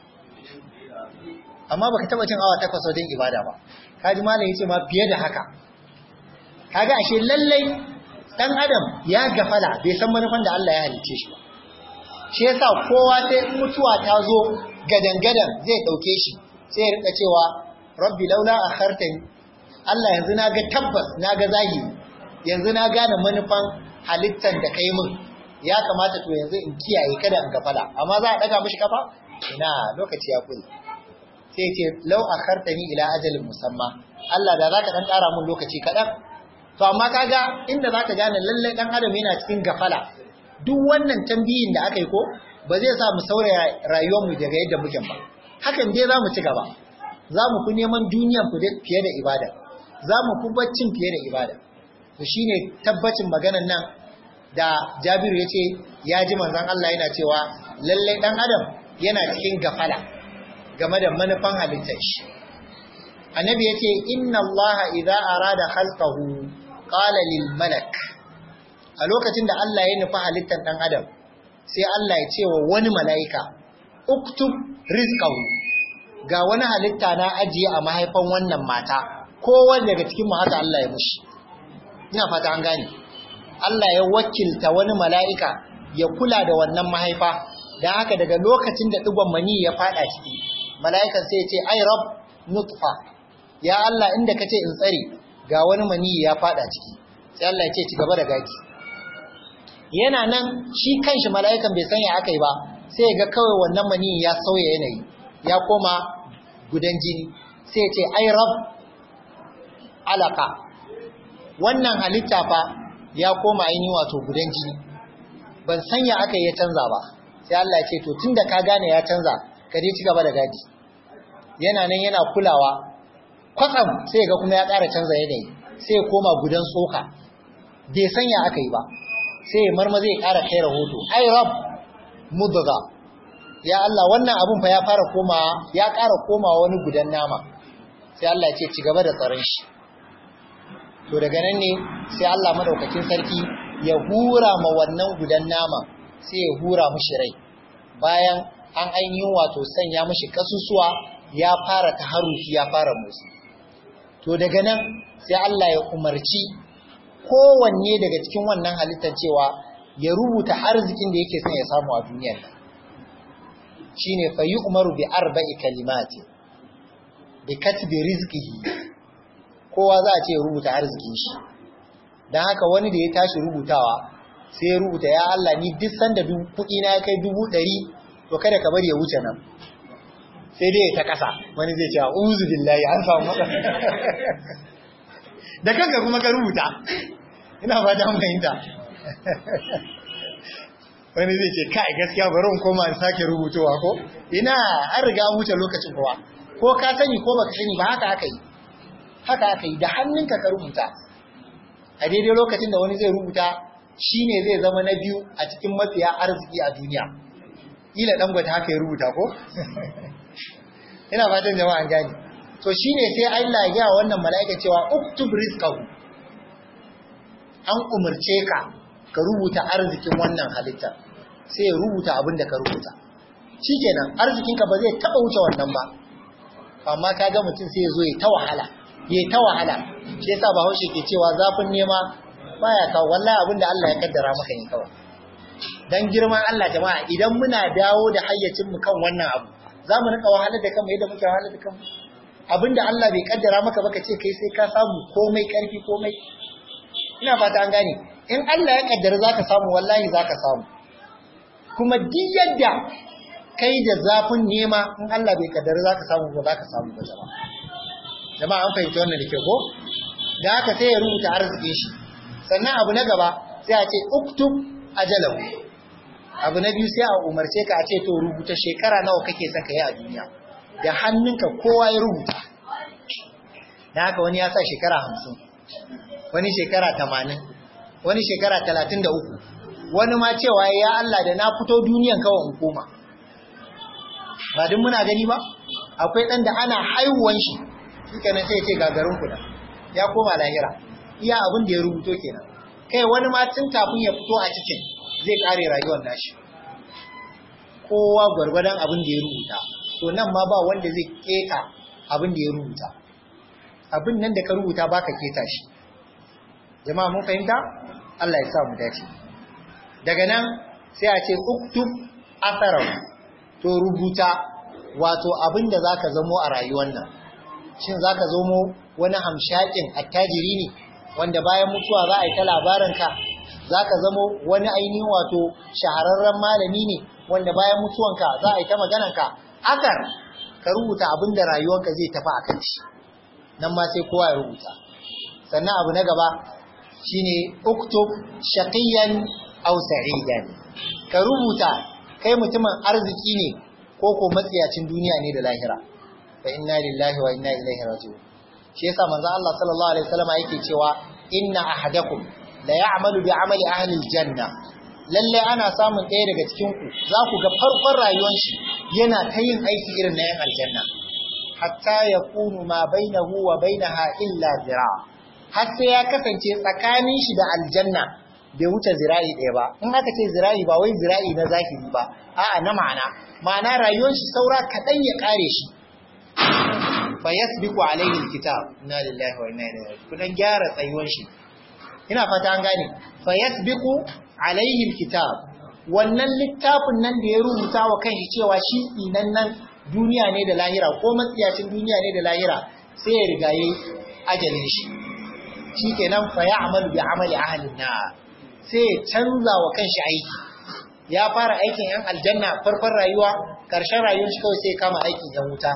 amma baka taba cin awa takwas wajen ibada ba kaji malam yace ma fiye da haka kaga ashe lallai dan adam ya gafala bai san manufan da Allah ya halice shi ba shi yasa kowa sai mutuwa ta zo gadan-gadan zai dauke shi sai ya rika cewa rabbi laula akhartani Allah yanzu na ga tabbas na ga zahiri yanzu na gane manufan halittar da kai min ya kamata to yanzu in kiyaye kada in gafala amma za a daga mishi kafa ina lokaci ya kure sai ce lau akhartani ila ajalin musamma Allah da zaka dan ƙara mun lokaci kaɗan to amma kaga inda zaka gane lallai dan adam yana cikin gafala duk wannan tambayin da aka yi ko ba zai sa mu sauraya rayuwar mu daga yadda muke ba hakan dai za mu ci gaba za mu fi neman duniyan fiye da ibada za mu fi baccin fiye da ibada to shine tabbacin maganan nan da Jabiru ya ce ya ji manzon Allah yana cewa lallai dan adam yana cikin gafala game da manufan halittar shi annabi ya ce inna Allah idza arada khalqahu qala lil malak a lokacin da Allah ya nufi halittar dan adam sai Allah ya ce wa wani mala'ika uktub rizqahu ga wani halitta na ajiye a mahaifan wannan mata kowanne daga cikin mu haka Allah ya mushi ina fata an gane Allah ya wakilta wani mala'ika ya kula da wannan mahaifa dan haka daga lokacin da digon mani ya fada ciki mala'ikan sai ya ce ai rab nutfa ya Allah inda kace in tsare ga wani mani ya fada ciki sai Allah ya ce ci gaba da gaki yana nan shi kanshi mala'ikan bai sanya aka yi ba sai ya ga kawai wannan mani ya sauya yanayi ya koma gudan jini sai ya ce ai rab alaka wannan halitta fa ya koma ainihin wato gudan jini ban sanya aka yi ya canza ba sai Allah ya ce to tunda ka gane ya canza ka je ci gaba da gadi yana nan yana kulawa kwatsam sai ga kuma ya ƙara canza yanayi sai ya koma gudan tsoka bai sanya aka yi ba sai ya marma zai ƙara kai rahoto ai rab mudga ya Allah wannan abun fa ya fara komawa ya ƙara komawa wani gudan nama sai Allah ya ce ci gaba da tsaron shi to daga nan ne sai Allah madaukakin sarki ya hura ma wannan gudan nama sai ya hura mishi rai bayan an ainihin wato sanya mishi kasusuwa ya fara taharuki ya fara motsi to daga nan sai Allah ya umarci kowanne daga cikin wannan halittar cewa ya rubuta arzikin da yake son ya samu a duniyar nan shine fa umaru bi arba'i kalimati bi katbi rizqihi kowa za a ce ya rubuta arzikin shi dan haka wani da ya tashi rubutawa sai ya rubuta ya Allah ni duk sanda kuɗi na kai dubu ɗari to kada ka bari ya wuce nan sai dai ta kasa wani zai ce uzu billahi an samu matsala da kanka kuma ka rubuta ina fata an fahimta wani zai ce kai gaskiya bari in koma in sake rubutowa ko ina an riga an wuce lokacin kowa ko ka sani ko baka sani ba haka aka yi haka aka yi da hannunka ka rubuta a daidai lokacin da wani zai rubuta shine zai zama na biyu a cikin mafiya arziki a duniya ila dangote haka ya rubuta ko ina fatan jama'a an gane to shine sai Allah ya ga wannan mala'ika cewa uktub rizqahu an umarce ka ka rubuta arzikin wannan halitta sai ya rubuta abin da ka rubuta shikenan arzikinka ba zai taba wuce wannan ba amma kaga mutum sai ya zo ya ta wahala ya ta wahala shi yasa Bahaushe ke cewa zafin nema baya kawo wallahi abin da Allah ya kaddara maka ne kawai dan girman Allah jama'a idan muna dawo da hayyacin mu kan wannan abu za mu rika wahala da kanmu yadda muke wahala da kanmu abinda Allah bai kaddara maka baka ce kai sai ka samu komai karfi komai ina fata an gane in Allah ya kaddara zaka samu wallahi zaka samu kuma duk yadda kai da zafin nema in Allah bai kaddara zaka samu ba zaka samu ba jama'a jama'a an fahimci wannan da ke ko da haka sai ya rubuta arzikin shi sannan abu na gaba sai a ce uktub ajalahu abu na biyu sai a umarce ka a ce to rubuta shekara nawa kake son ka yi a duniya da hannunka kowa ya rubuta da haka wani ya sa shekara hamsin wani shekara tamanin wani shekara talatin da uku wani ma cewa ya Allah da na fito duniyan kawai in koma ba duk muna gani ba akwai ɗan da ana haihuwan shi shikenan sai ya ce gagarin kuda ya koma lahira iya abin da ya rubuto kenan kai wani ma tun kafin ya fito a cikin zai kare rayuwar nashi kowa gwargwadon abin da ya rubuta to nan ma ba wanda zai keta abin da ya rubuta abin nan da ka rubuta baka keta shi jama'a mun fahimta Allah ya sa mu dace daga nan sai a ce uktub atharahu to rubuta wato abin da zaka zamo a rayuwar nan shin zaka zamo wani hamshakin attajiri ne wanda bayan mutuwa za a yi ta labarinka za ka zamo wani ainihin wato shahararren malami ne wanda bayan mutuwanka za a yi ta maganarka akar ka rubuta abin da rayuwarka zai tafi a kan shi nan ma sai kowa ya rubuta sannan abu na gaba shine uktub shaqiyan aw sa'idan ka rubuta kai mutumin arziki ne ko ko matsiyacin duniya ne da lahira fa inna lillahi wa inna ilaihi raji'un shi yasa manzo Allah sallallahu alaihi wasallam yake cewa inna ahadakum la ya'malu bi amali ahli aljanna lalle ana samun ɗaya daga cikin ku za ku ga farkon rayuwar shi yana ta yin aiki irin na yan aljanna hatta yakunu ma bainahu wa bainaha illa zira har sai ya kasance tsakanin shi da aljanna bai wuce zira'i ɗaya ba in aka ce zira'i ba wai zira'i na zahiri ba a'a na ma'ana ma'ana rayuwar shi saura kaɗan ya ƙare shi fa yasbiqu alayhi alkitab inna lillahi wa inna ilaihi raji'un kudan gyara tsayuwan shi ina fata an gane fa yasbiqu alayhi alkitab wannan littafin nan da ya rubuta wa kanshi cewa shi inan nan duniya ne da lahira ko matsiyacin duniya ne da lahira sai ya riga yayi ajalin shi shikenan fa ya'malu bi amali ahli nar sai ya canza wa kanshi aiki ya fara aikin yan aljanna farkon rayuwa karshen rayuwar shi kawai sai kama aikin yan wuta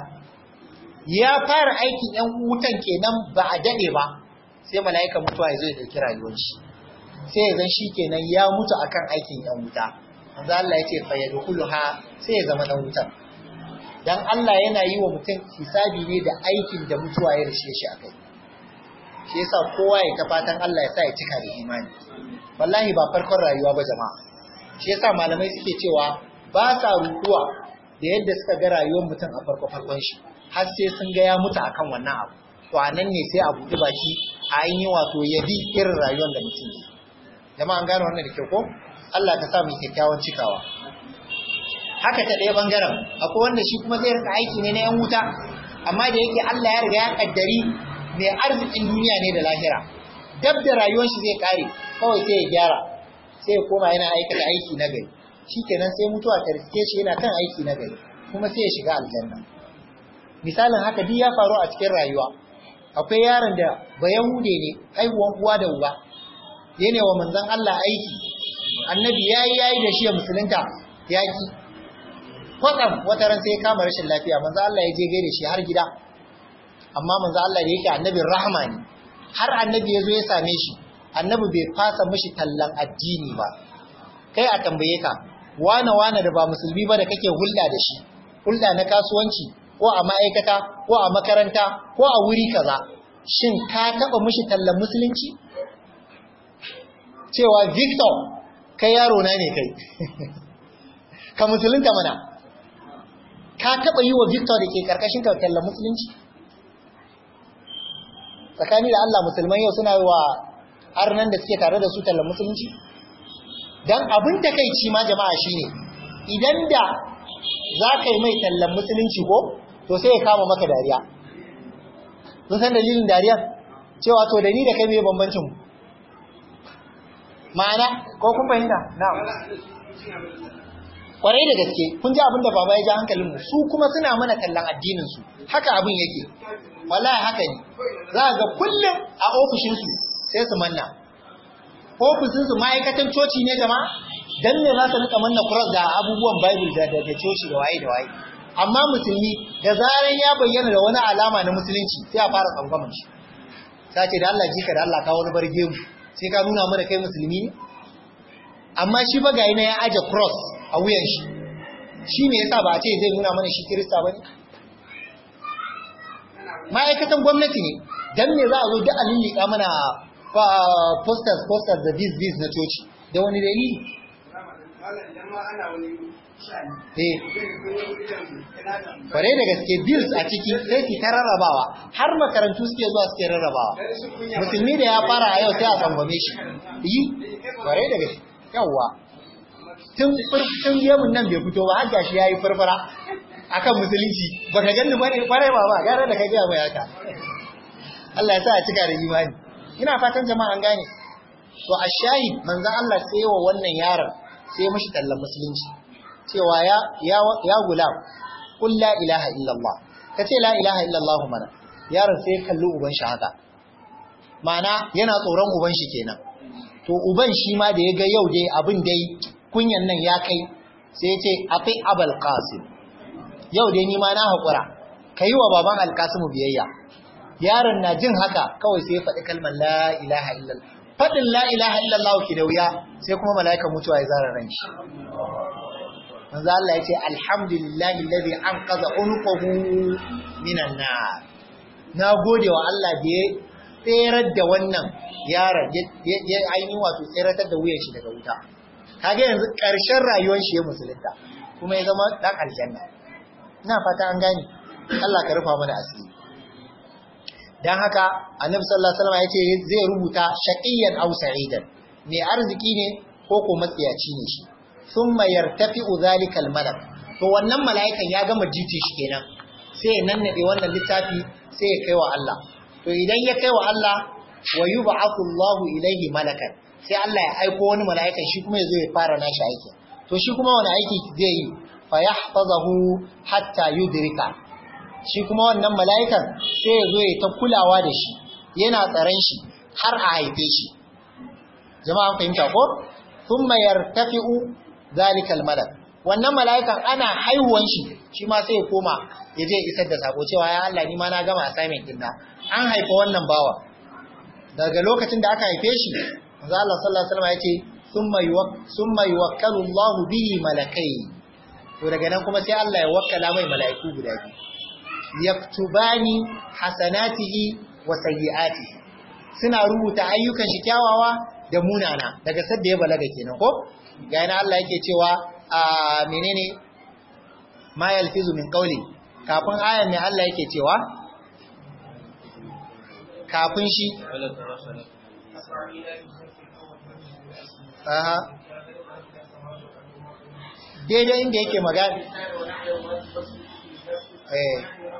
ya fara aikin ‘yan wutan kenan ba a daɗe ba sai mala'ika mutuwa ya zo ya ɗauki rayuwar shi sai ya zan shi kenan ya mutu akan aikin ‘yan wuta manzo Allah ya ce fa ya ha sai ya zama ɗan wutan dan Allah yana yi wa mutum hisabi ne da aikin da mutuwa ya rishe shi akai shi yasa kowa ya ta fatan Allah ya sa ya cika da imani wallahi ba farkon rayuwa ba jama'a shi yasa malamai suke cewa ba sa rutuwa da yadda suka ga rayuwar mutum a farko farkon shi har sai sun ga ya mutu akan wannan abu to a nan ne sai a buɗe baki a yi wato ya bi irin rayuwar da mutum ne jama'a an gane wannan da kyau ko Allah ka sa mu kyakkyawan cikawa haka ta ɗaya bangaren akwai wanda shi kuma zai rika aiki ne na yan wuta amma da yake Allah ya riga ya kaddari mai arzikin duniya ne da lahira dab da rayuwar shi zai kare kawai sai ya gyara sai ya koma yana aikata aiki na gari shikenan sai mutuwa ta riske shi yana kan aiki na gari kuma sai ya shiga aljanna misalin haka duk ya faru a cikin rayuwa akwai yaron da ba yahude ne haihuwan uwa da uba yana wa manzon Allah aiki annabi yayi yayi da shi ya musulunta yaki kwatsam wata ran sai ya kama rashin lafiya manzon Allah ya je gaida shi har gida amma manzon Allah da yake annabin rahama ne har annabi ya zo ya same shi annabi bai fasa mishi tallan addini ba kai a tambaye ka wane wane da ba musulmi ba da kake hulɗa da shi hulɗa na kasuwanci ko a ma'aikata ko a makaranta ko a wuri kaza shin ka taba mishi tallan musulunci cewa Victor kai yaro na ne kai ka musulunta mana ka taba yi wa Victor da ke karkashin ka kallon musulunci tsakani da Allah musulman yau suna yi wa arnan da suke tare da su tallan musulunci dan abin takeici ma jama'a shine idan da za ka yi mai tallan musulunci ko to sai ya kama maka dariya sun san dalilin dariya cewa to da ni da kai mai bambancin ma'ana ko kun fahimta na'am kwarai da gaske kun ji abin da baba ya ji hankalin mu su kuma suna mana tallan addinin su haka abin yake wallahi haka ne za ga kullum a ofishin su sai su manna ofishin su ma'aikatan coci ne jama'a dan ne za su rika manna cross da abubuwan bible da da coci da waye da waye amma musulmi da zaran ya bayyana da wani alama na musulunci sai a fara tsangwamin shi sai ce da Allah jika da Allah kawo wani barge mu sai ka nuna mana kai musulmi ne amma shi ba ga ya aje cross a wuyan shi shi me yasa ba a ce zai nuna mana shi kirista bane ma'aikatan gwamnati ne dan me za a zo duk a lillika mana posters posters da this this na coci da wani dalili eh kware da gaske bills a ciki sai ki ta rarrabawa har makarantu suke zuwa suke rarrabawa musulmi da ya fara a yau sai a tsangwame shi yi kware da gaske yawwa tun tun yemun nan bai fito ba har gashi yayi farfara akan musulunci baka ganni bane kware ba ba gara da ka ga mai haka Allah ya sa a cika da imani ina fatan jama'a an gane to ashahid manzon Allah sai wa wannan yaron sai mishi tallan musulunci cewa ya ya ya gulam qul la ilaha illallah kace la ilaha illallah mana yaron sai kalli uban shi haka ma'ana yana tsoron uban shi kenan to uban shi ma da ya ga yau dai abin dai kunyan nan ya kai sai ya ce afi abal qasim yau dai ni ma na haƙura ka yi wa baban alkasimu biyayya yaron na jin haka kawai sai ya faɗi kalmar la ilaha illallah faɗin la ilaha illallah ki da wuya sai kuma mala'ikan mutuwa ya zara ran shi manzo Allah ya ce alhamdulillahi alladhi anqadha unqahu minan nar na gode wa Allah da ya tserar da wannan yaron ya ainihin wato tseratar da wuyan shi daga wuta kaga yanzu ƙarshen rayuwar shi ya musulunta kuma ya zama dan aljanna ina fata an gane Allah ka rufa mana asiri dan haka annabi sallallahu alaihi wasallam yace zai rubuta shaqiyan aw sa'idan mai arziki ne ko ko matsiyaci ne shi thumma yartafi'u zalika almalak to wannan mala'ikan ya gama jiti shi kenan sai nan nade wannan littafi sai ya kai wa Allah to idan ya kai wa Allah wa yub'athu Allahu ilayhi malakan sai Allah ya aiko wani mala'ikan shi kuma yazo ya fara nashi aiki to shi kuma wani aiki zai yi fa yahfazahu hatta yudrika shi kuma wannan mala'ikan sai ya zo ya ta kulawa da shi yana tsaron shi har a haife shi jama'a an fahimta ko thumma yartafi'u zalikal malak wannan mala'ikan ana haihuwan shi shi ma sai ya koma ya je isar da sako cewa ya Allah ni ma na gama assignment din na an haifa wannan bawa daga lokacin da aka haife shi manzo Allah sallallahu alaihi wasallam ya ce thumma yuwak thumma yuwakkalu Allahu bihi malakai to daga nan kuma sai Allah ya wakkala mai mala'iku guda biyu yaktubani hasanatihi wa sayyi'atihi suna rubuta ayyukan shi kyawawa da munana daga sadda ya balaga kenan ko ga yana Allah yake cewa a menene ma yalfizu min qawli kafin ayan ne Allah yake cewa kafin shi aha daidai inda yake magana eh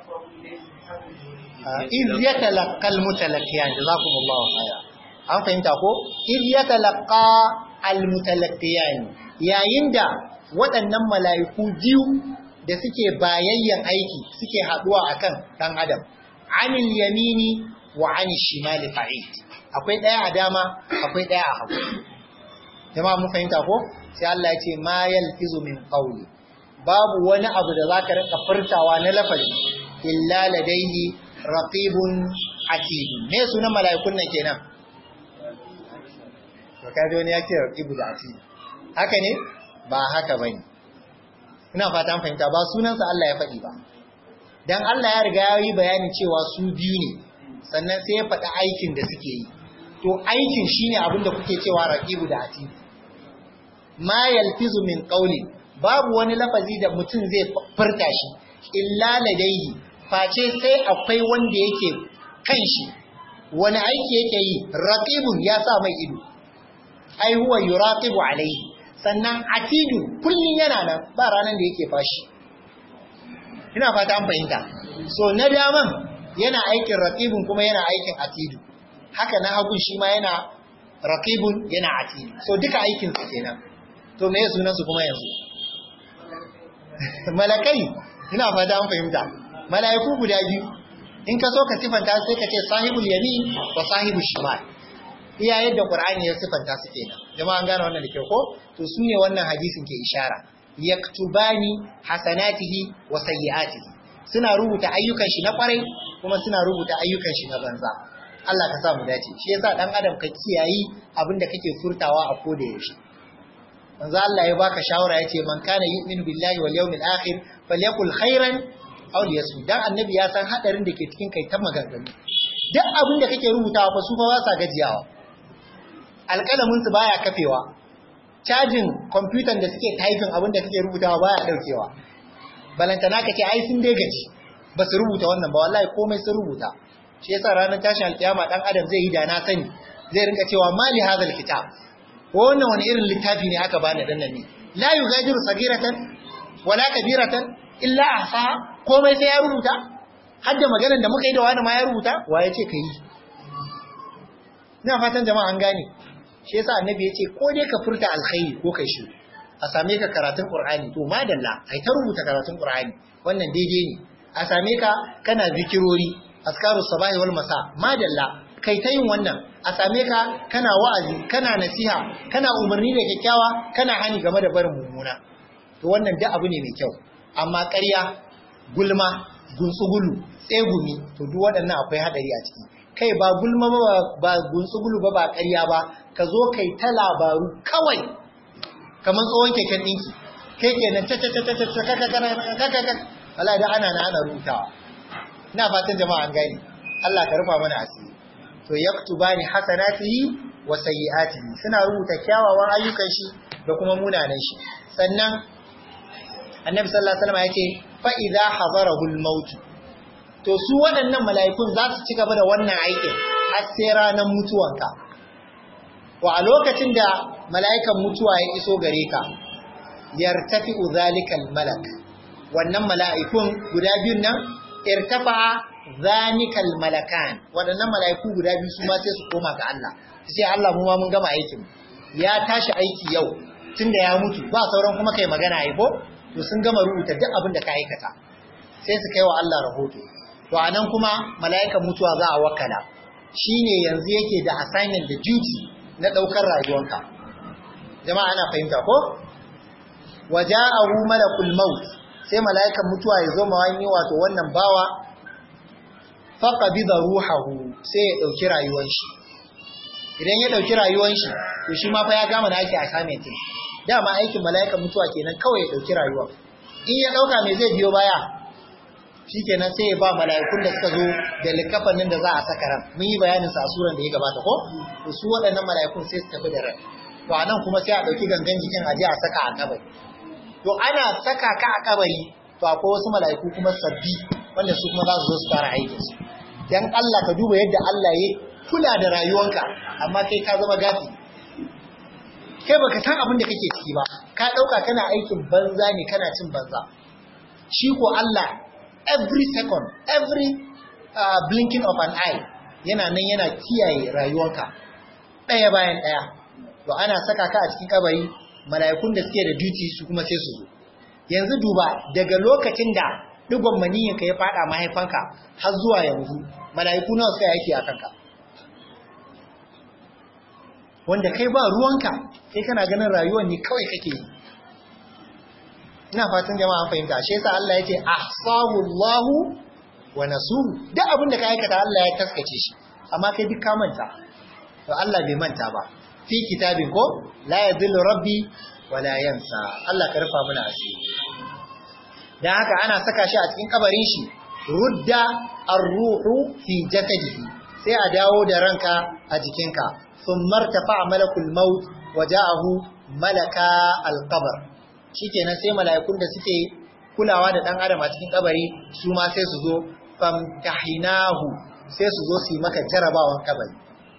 iz yatalaqqal mutalaqqiyan jazakumullahu khairan an fahimta ko iz yatalaqqa al mutalaqqiyan yayin da waɗannan mala'iku biyu da suke bayayyan aiki suke haduwa akan dan adam anil yamini wa anil shimali qa'id akwai daya a dama akwai daya a hagu jama'a mun fahimta ko sai Allah ya ce ma yalfizu min qawli babu wani abu da zaka rika furtawa na lafazi illa ladaihi raqibun atid me sunan mala'ikun nan kenan to kaje wani yake raqibu da atid haka ne ba haka bane ina fata an fahimta ba sunansa Allah ya faɗi ba dan Allah ya riga ya yi bayanin cewa su biyu ne sannan sai ya faɗi aikin da suke yi to aikin shine abin da kuke cewa raqibu da atid ma yalfizu min qawli babu wani lafazi da mutum zai furta shi illa ladaihi face sai akwai wanda yake kan shi wani aiki yake yi raqibun ya sa mai ido ai huwa yuraqibu alaihi sannan atidu kullun yana nan ba ranan da yake fashi ina fata an fahimta so na daman yana aikin raqibun kuma yana aikin atidu haka na hagun shi ma yana raqibun yana atidu so duka aikin su kenan to me sunan su kuma yanzu malakai ina fata an fahimta malaiku guda biyu in ka so ka sifanta sai ka ce sahibul yamin wa sahibul shimal iya yadda qur'ani ya sifanta su kenan jama'a an gane wannan da kyau ko to su ne wannan hadisin ke ishara yaktubani hasanatihi wa sayyi'atihi suna rubuta ayyukan shi na kwarai kuma suna rubuta ayyukan shi na banza Allah ka sa mu dace shi yasa dan adam ka kiyayi abin da kake furtawa a koda yaushe manzo Allah ya baka shawara yace man kana yu'minu billahi wal yawmil akhir falyakul khairan aw liyasmut dan annabi ya san hadarin da ke cikin kai ta maganganu duk abin da kake rubutawa fa su fa ba sa gajiyawa alƙalamin su baya kafewa cajin kwamfutan da suke typing abin da kake rubutawa baya daukewa balantana kace ai sun dai gaji ba su rubuta wannan ba wallahi komai sun rubuta shi yasa ranar tashin alkiyama dan adam zai yi da na sani zai rinka cewa mali hadal kitab wannan wani irin littafi ne aka bani dan nan ne la yugadiru sagiratan wala kabiratan illa ahsa komai sai ya rubuta har da maganar da muka yi da wani ma ya rubuta wa ya ce ka yi ina fatan jama'a an gane shi yasa annabi ya ce ko dai ka furta alkhairi ko kai shi a same ka karatun qur'ani to madalla ai ta rubuta karatun qur'ani wannan daidai ne a same ka kana zikirori askaru sabahi wal masa madalla kai ta yin wannan a same ka kana wa'azi kana nasiha kana umarni da kyakkyawa kana hani game da barin mummuna to wannan duk abu ne mai kyau amma ƙarya gulma gunsugulu tsegumi to duk waɗannan akwai hadari a ciki kai ba gulma ba ba gunsugulu ba ba ƙarya ba ka zo kai ta labaru kawai kamar tsohon keken ɗinki kai kenan ta ta ta ta ta ta ta Allah da ana na ana rutawa ina fatan jama'a an gani Allah ka rufa mana asiri to yaktubani hasanatihi wa sayyi'atihi suna rubuta kyawawan ayyukan shi da kuma munanan shi sannan annabi sallallahu alaihi wasallam yace fa idza hadarahu al-maut to su waɗannan mala'ikun za su ci gaba da wannan aikin har sai ranar mutuwanka wa a lokacin da mala'ikan mutuwa ya iso gare ka yartafi'u zalikal malak wannan mala'ikun guda biyun nan irtafa'a zanikal malakan waɗannan mala'iku guda biyu su ma sai su koma ga Allah sai Allah mu ma mun gama aikin ya tashi aiki yau tunda ya mutu ba sauran kuma kai magana ai ko to sun gama rubuta duk abin da ka aikata sai su kai wa Allah rahoto to anan kuma mala'ikan mutuwa za a wakala shine yanzu yake da assignment da duty na daukar rayuwanka jama'a ana fahimta ko waja'ahu malakul maut sai mala'ikan mutuwa ya zo ma wani wato wannan bawa faqabida ruhahu sai ya dauki rayuwar shi idan ya dauki rayuwar shi to shi ma fa ya gama da ake assignment din dama aikin mala'ikan mutuwa kenan kawai ya dauki rayuwa in ya dauka me zai biyo baya shikenan sai ya ba mala'ikun da suka zo da likafanin da za a saka ran mun yi bayanin sa a suran da ya gabata ko to su waɗannan mala'ikun sai su tafi da ran to anan kuma sai a dauki gangan jikin a je a saka a kabari to ana saka ka a kabari to akwai wasu mala'iku kuma sabbi wanda su kuma za su zo su fara aikin su dan Allah ka duba yadda Allah ya kula da rayuwanka amma kai ka zama gafi kai baka san abin da kake ciki ba ka dauka kana aikin banza ne kana cin banza shi ko Allah every second every uh, blinking of an eye yana nan yana kiyaye rayuwanka daya bayan daya to ana saka ka a cikin kabari mala'ikun da suke da duty su kuma sai su zo yanzu duba daga lokacin da digon maniyin ka ya fada mahaifanka har zuwa yanzu mala'iku nawa suka yake a kanka wanda kai ba ruwanka kai kana ganin rayuwar ne kawai kake yi ina fatan jama'a fahimta shi yasa Allah yake ahsahu Allah wa nasuhu duk abin da ka aikata Allah ya taskace shi amma kai duk ka manta to Allah bai manta ba fi kitabin ko la yadhillu rabbi wa la yansa Allah ka rufa mana asiri dan haka ana saka shi a cikin kabarin shi rudda ar-ruhu fi jasadihi sai a dawo da ranka a jikinka sun martafa malakul maut waja'ahu malaka alqabr shikenan sai mala'ikun da suke kulawa da dan adam a cikin kabari su ma sai su zo famtahinahu sai su zo su yi maka jarabawan kabari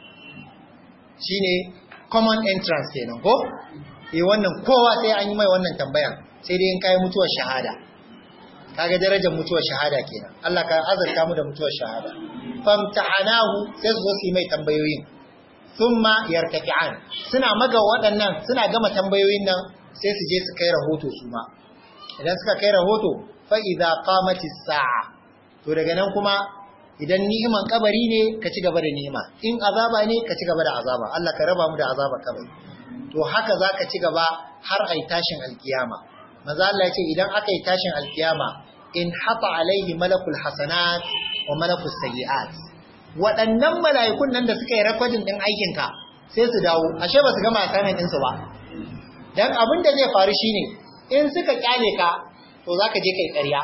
shine common entrance kenan ko eh wannan kowa sai an yi mai wannan tambayan sai dai in kai mutuwar shahada kaga darajar mutuwar shahada kenan Allah ka azarta mu da mutuwar shahada famtahanahu sai su zo su yi mai tambayoyin thumma yartafi'an suna maga waɗannan suna gama tambayoyin nan sai su je su kai rahoto su ma idan suka kai rahoto fa idza qamatis sa'a to daga nan kuma idan ni'iman kabari ne ka ci gaba da ni'ima in azaba ne ka ci gaba da azaba Allah ka raba mu da azaba kabari to haka zaka ci gaba har ai tashin alkiyama manzo Allah ya ce idan aka yi tashin alkiyama in hafa alaihi malakul hasanat wa malakus sayyi'at waɗannan mala'ikun nan da suka yi rekodin ɗin aikinka sai su dawo ashe ba su gama assignment ɗinsu ba dan abin da zai faru shine in suka kyale ka to zaka je kai ƙarya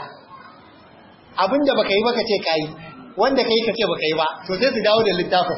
abin da baka yi baka ce kai wanda kai ka ce baka yi ba to sai su dawo da littafin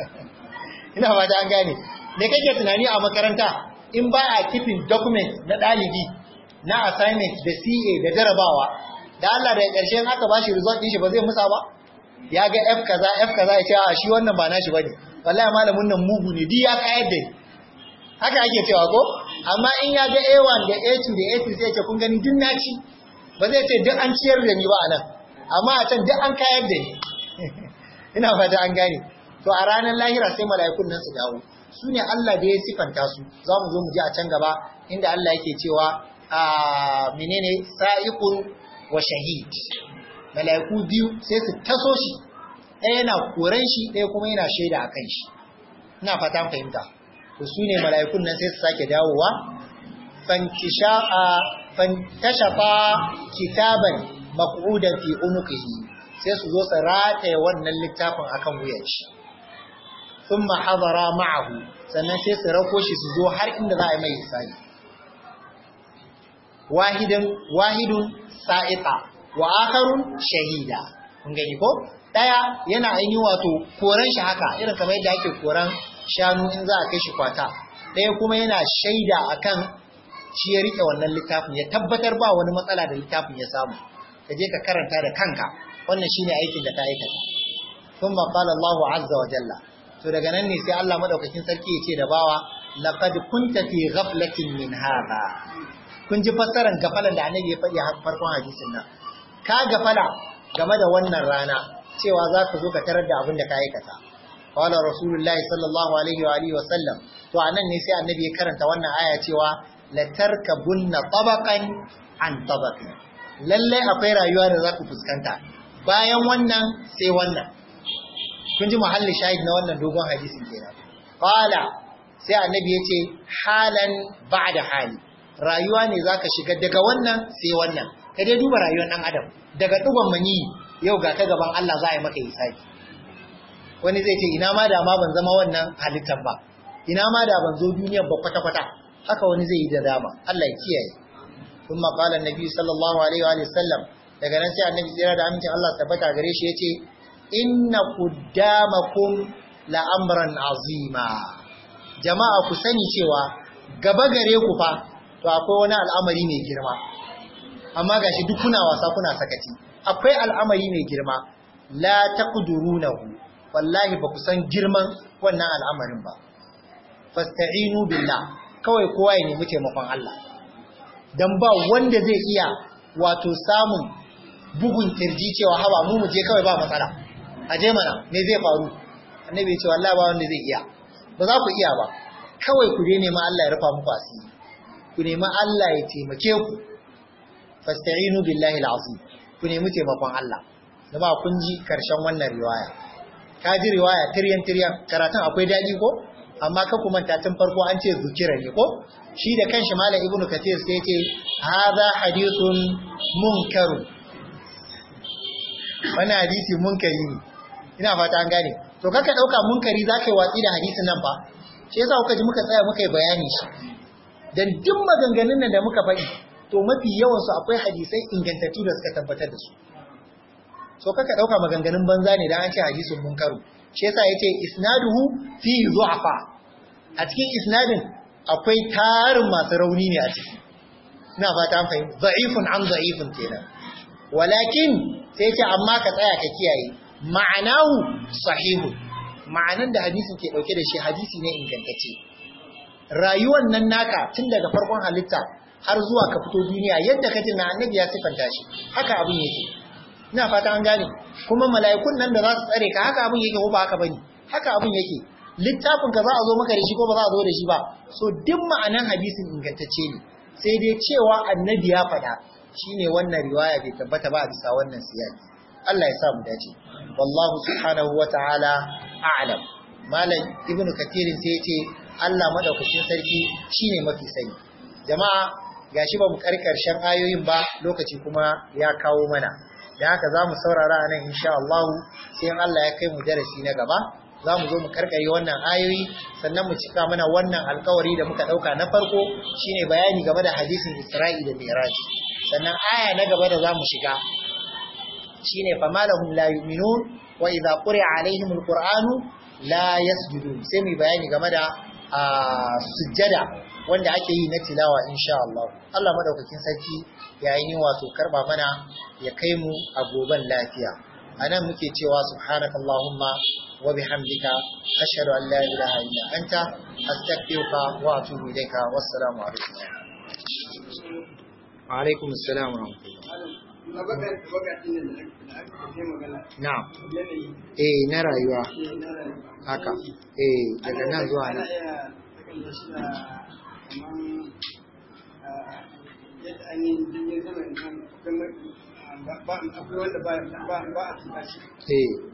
ina ba da an gane me kake tunani a makaranta in ba a keeping document na ɗalibi na assignment da CA da jarabawa da Allah da ƙarshen aka ba shi result ɗin shi ba zai musa ba ya ga F kaza F kaza ya ce a shi wannan ba nashi bane wallahi malamin nan mugu ne duk ya kayar da ni haka ake cewa ko amma in ya ga A1 da A2 da A3 sai ya ce kun gani duk naci ba zai ce duk an ciyar da ni ba anan amma a can duk an kayar da ni ina fata an gane to a ranar lahira sai mala'ikun nan su dawo su ne Allah da ya sifanta su za mu zo mu ji a can gaba inda Allah yake cewa a menene sa'iqun wa shahid mala'iku biyu sai su taso shi ɗaya yana koran shi ɗaya kuma yana shaida akan shi ina fata fahimta to su ne mala'ikun nan sai su sake dawowa fantashafa kitaban maq'udan fi unuqihi sai su zo su rataye wannan littafin akan wuyan shi thumma hadara ma'ahu sannan sai su rako shi su zo har inda za a yi mai hisabi wahidun wahidun sa'iqa wa akharun shahida kun gani ko daya yana ainihin wato koran shi haka irin kamar yadda ake koran shanu in za a kai shi kwata daya kuma yana shaida akan shi ya rike wannan littafin ya tabbatar ba wani matsala da littafin ya samu ka je ka karanta da kanka wannan shine aikin da ka aikata thumma qala Allahu azza wa jalla to daga nan ne sai Allah madaukakin sarki ya ce da bawa laqad kunta fi ghaflatin min hadha kun ji fassarar gafalan da annabi ya faɗi a farkon hadisin nan ka gafala game da wannan rana cewa za ka zo ka tarar da abin da ka aikata qala rasulullahi sallallahu alaihi wa alihi wa sallam to anan ne sai annabi ya karanta wannan aya cewa la tarkabunna tabaqan an tabaqin lalle akwai rayuwa da za ku fuskanta bayan wannan sai wannan kun ji muhalli shahid na wannan dogon hadisin kenan qala sai annabi ya ce halan ba'da hali rayuwa ne zaka shiga daga wannan sai wannan ka dai duba rayuwar dan adam daga duban mani yau ga ka gaban Allah za a yi maka hisabi wani zai ce ina ma da ma ban zama wannan halittar ba ina ma da ban zo duniyar ba kwata kwata haka wani zai yi da dama Allah ya kiyaye kuma qala annabi sallallahu alaihi wa sallam daga nan sai annabi tsira da amincin Allah tabbata gare shi yace inna quddamakum la amran azima jama'a ku sani cewa gaba gare ku fa to akwai wani al'amari mai girma amma gashi duk kuna wasa kuna sakaci akwai al'amari mai girma la taqdurunahu wallahi ba ku san girman wannan al'amarin ba fasta'inu billah kawai kowa ya nemi taimakon Allah dan ba wanda zai iya wato samun bugun kirji cewa haba mu muje kawai ba matsala aje mana me zai faru annabi ya ce wallahi ba wanda zai iya ba za ku iya ba kawai ku dai nemi Allah ya rufa muku asiri ku nemi Allah ya taimake ku fasta'inu billahi alazim ku nemi taimakon Allah jama'a kun ji karshen wannan riwaya ka ji riwaya tiryan tiryan karatun akwai dadi ko amma ka kuma ta tun farko an ce zukira ne ko shi da kanshi malam ibnu kathir sai ya ce hadha hadithun munkar wannan hadisi munkari ne ina fata an gane to kaka dauka munkari zaka yi watsi da hadisin nan fa shi yasa kuka ji muka tsaya muka yi bayani shi dan duk maganganun nan da muka faɗi to mafi yawan su akwai hadisai ingantattu da suka tabbatar da su so kaka dauka maganganun banza ne dan an ce hadisin munkaru shi yasa yace isnaduhu fi du'afa a cikin isnadin akwai tarin masu rauni ne a ciki ina fata an fahimta da'ifun an da'ifun kenan walakin sai ce amma ka tsaya ka kiyaye ma'anahu sahihu ma'anan da hadisin ke dauke da shi hadisi ne ingantacce rayuwar nan naka tun daga farkon halitta har zuwa ka fito duniya yadda kace na annabi ya sifanta shi haka abin yake ina fata an gane kuma mala'ikun nan da za su tsare ka haka abin yake ko ba haka bane haka abin yake littafin ka za a zo maka da shi ko ba za a zo da shi ba so duk ma'anan hadisin ingantacce ne sai dai cewa annabi ya faɗa shine wannan riwaya bai tabbata ba a bisa wannan siyasi Allah ya sa mu dace wallahu subhanahu wata'ala a'lam malam ibnu katirin sai ya ce Allah madaukakin sarki shine mafi sani jama'a gashi ba mu karkarshen ayoyin ba lokaci kuma ya kawo mana da haka za mu saurara a nan insha Allah sai Allah ya kai mu darasi na gaba za mu zo mu karkare wannan ayoyi sannan mu cika mana wannan alkawari da muka dauka na farko shine bayani game da hadisin Isra'i da Mi'raj sannan aya na gaba da za mu shiga shine famalahum la yu'minun wa idza quri'a alaihim alqur'anu la yasjudun sai mu bayani game da sujjada wanda ake yi na tilawa insha Allah Allah madaukakin sarki yayin wato karba mana ya kai mu a goban lafiya anan muke cewa subhanakallahumma wa bihamdika ashhadu an la ilaha illa anta astaghfiruka wa atubu ilayka wassalamu alaikum wa alaikum assalam wa Na'am. Eh na rayuwa. Haka. Eh daga nan zuwa nan. yadda ainihin jirgin sama ba akwai wanda ba a tuka shi Eh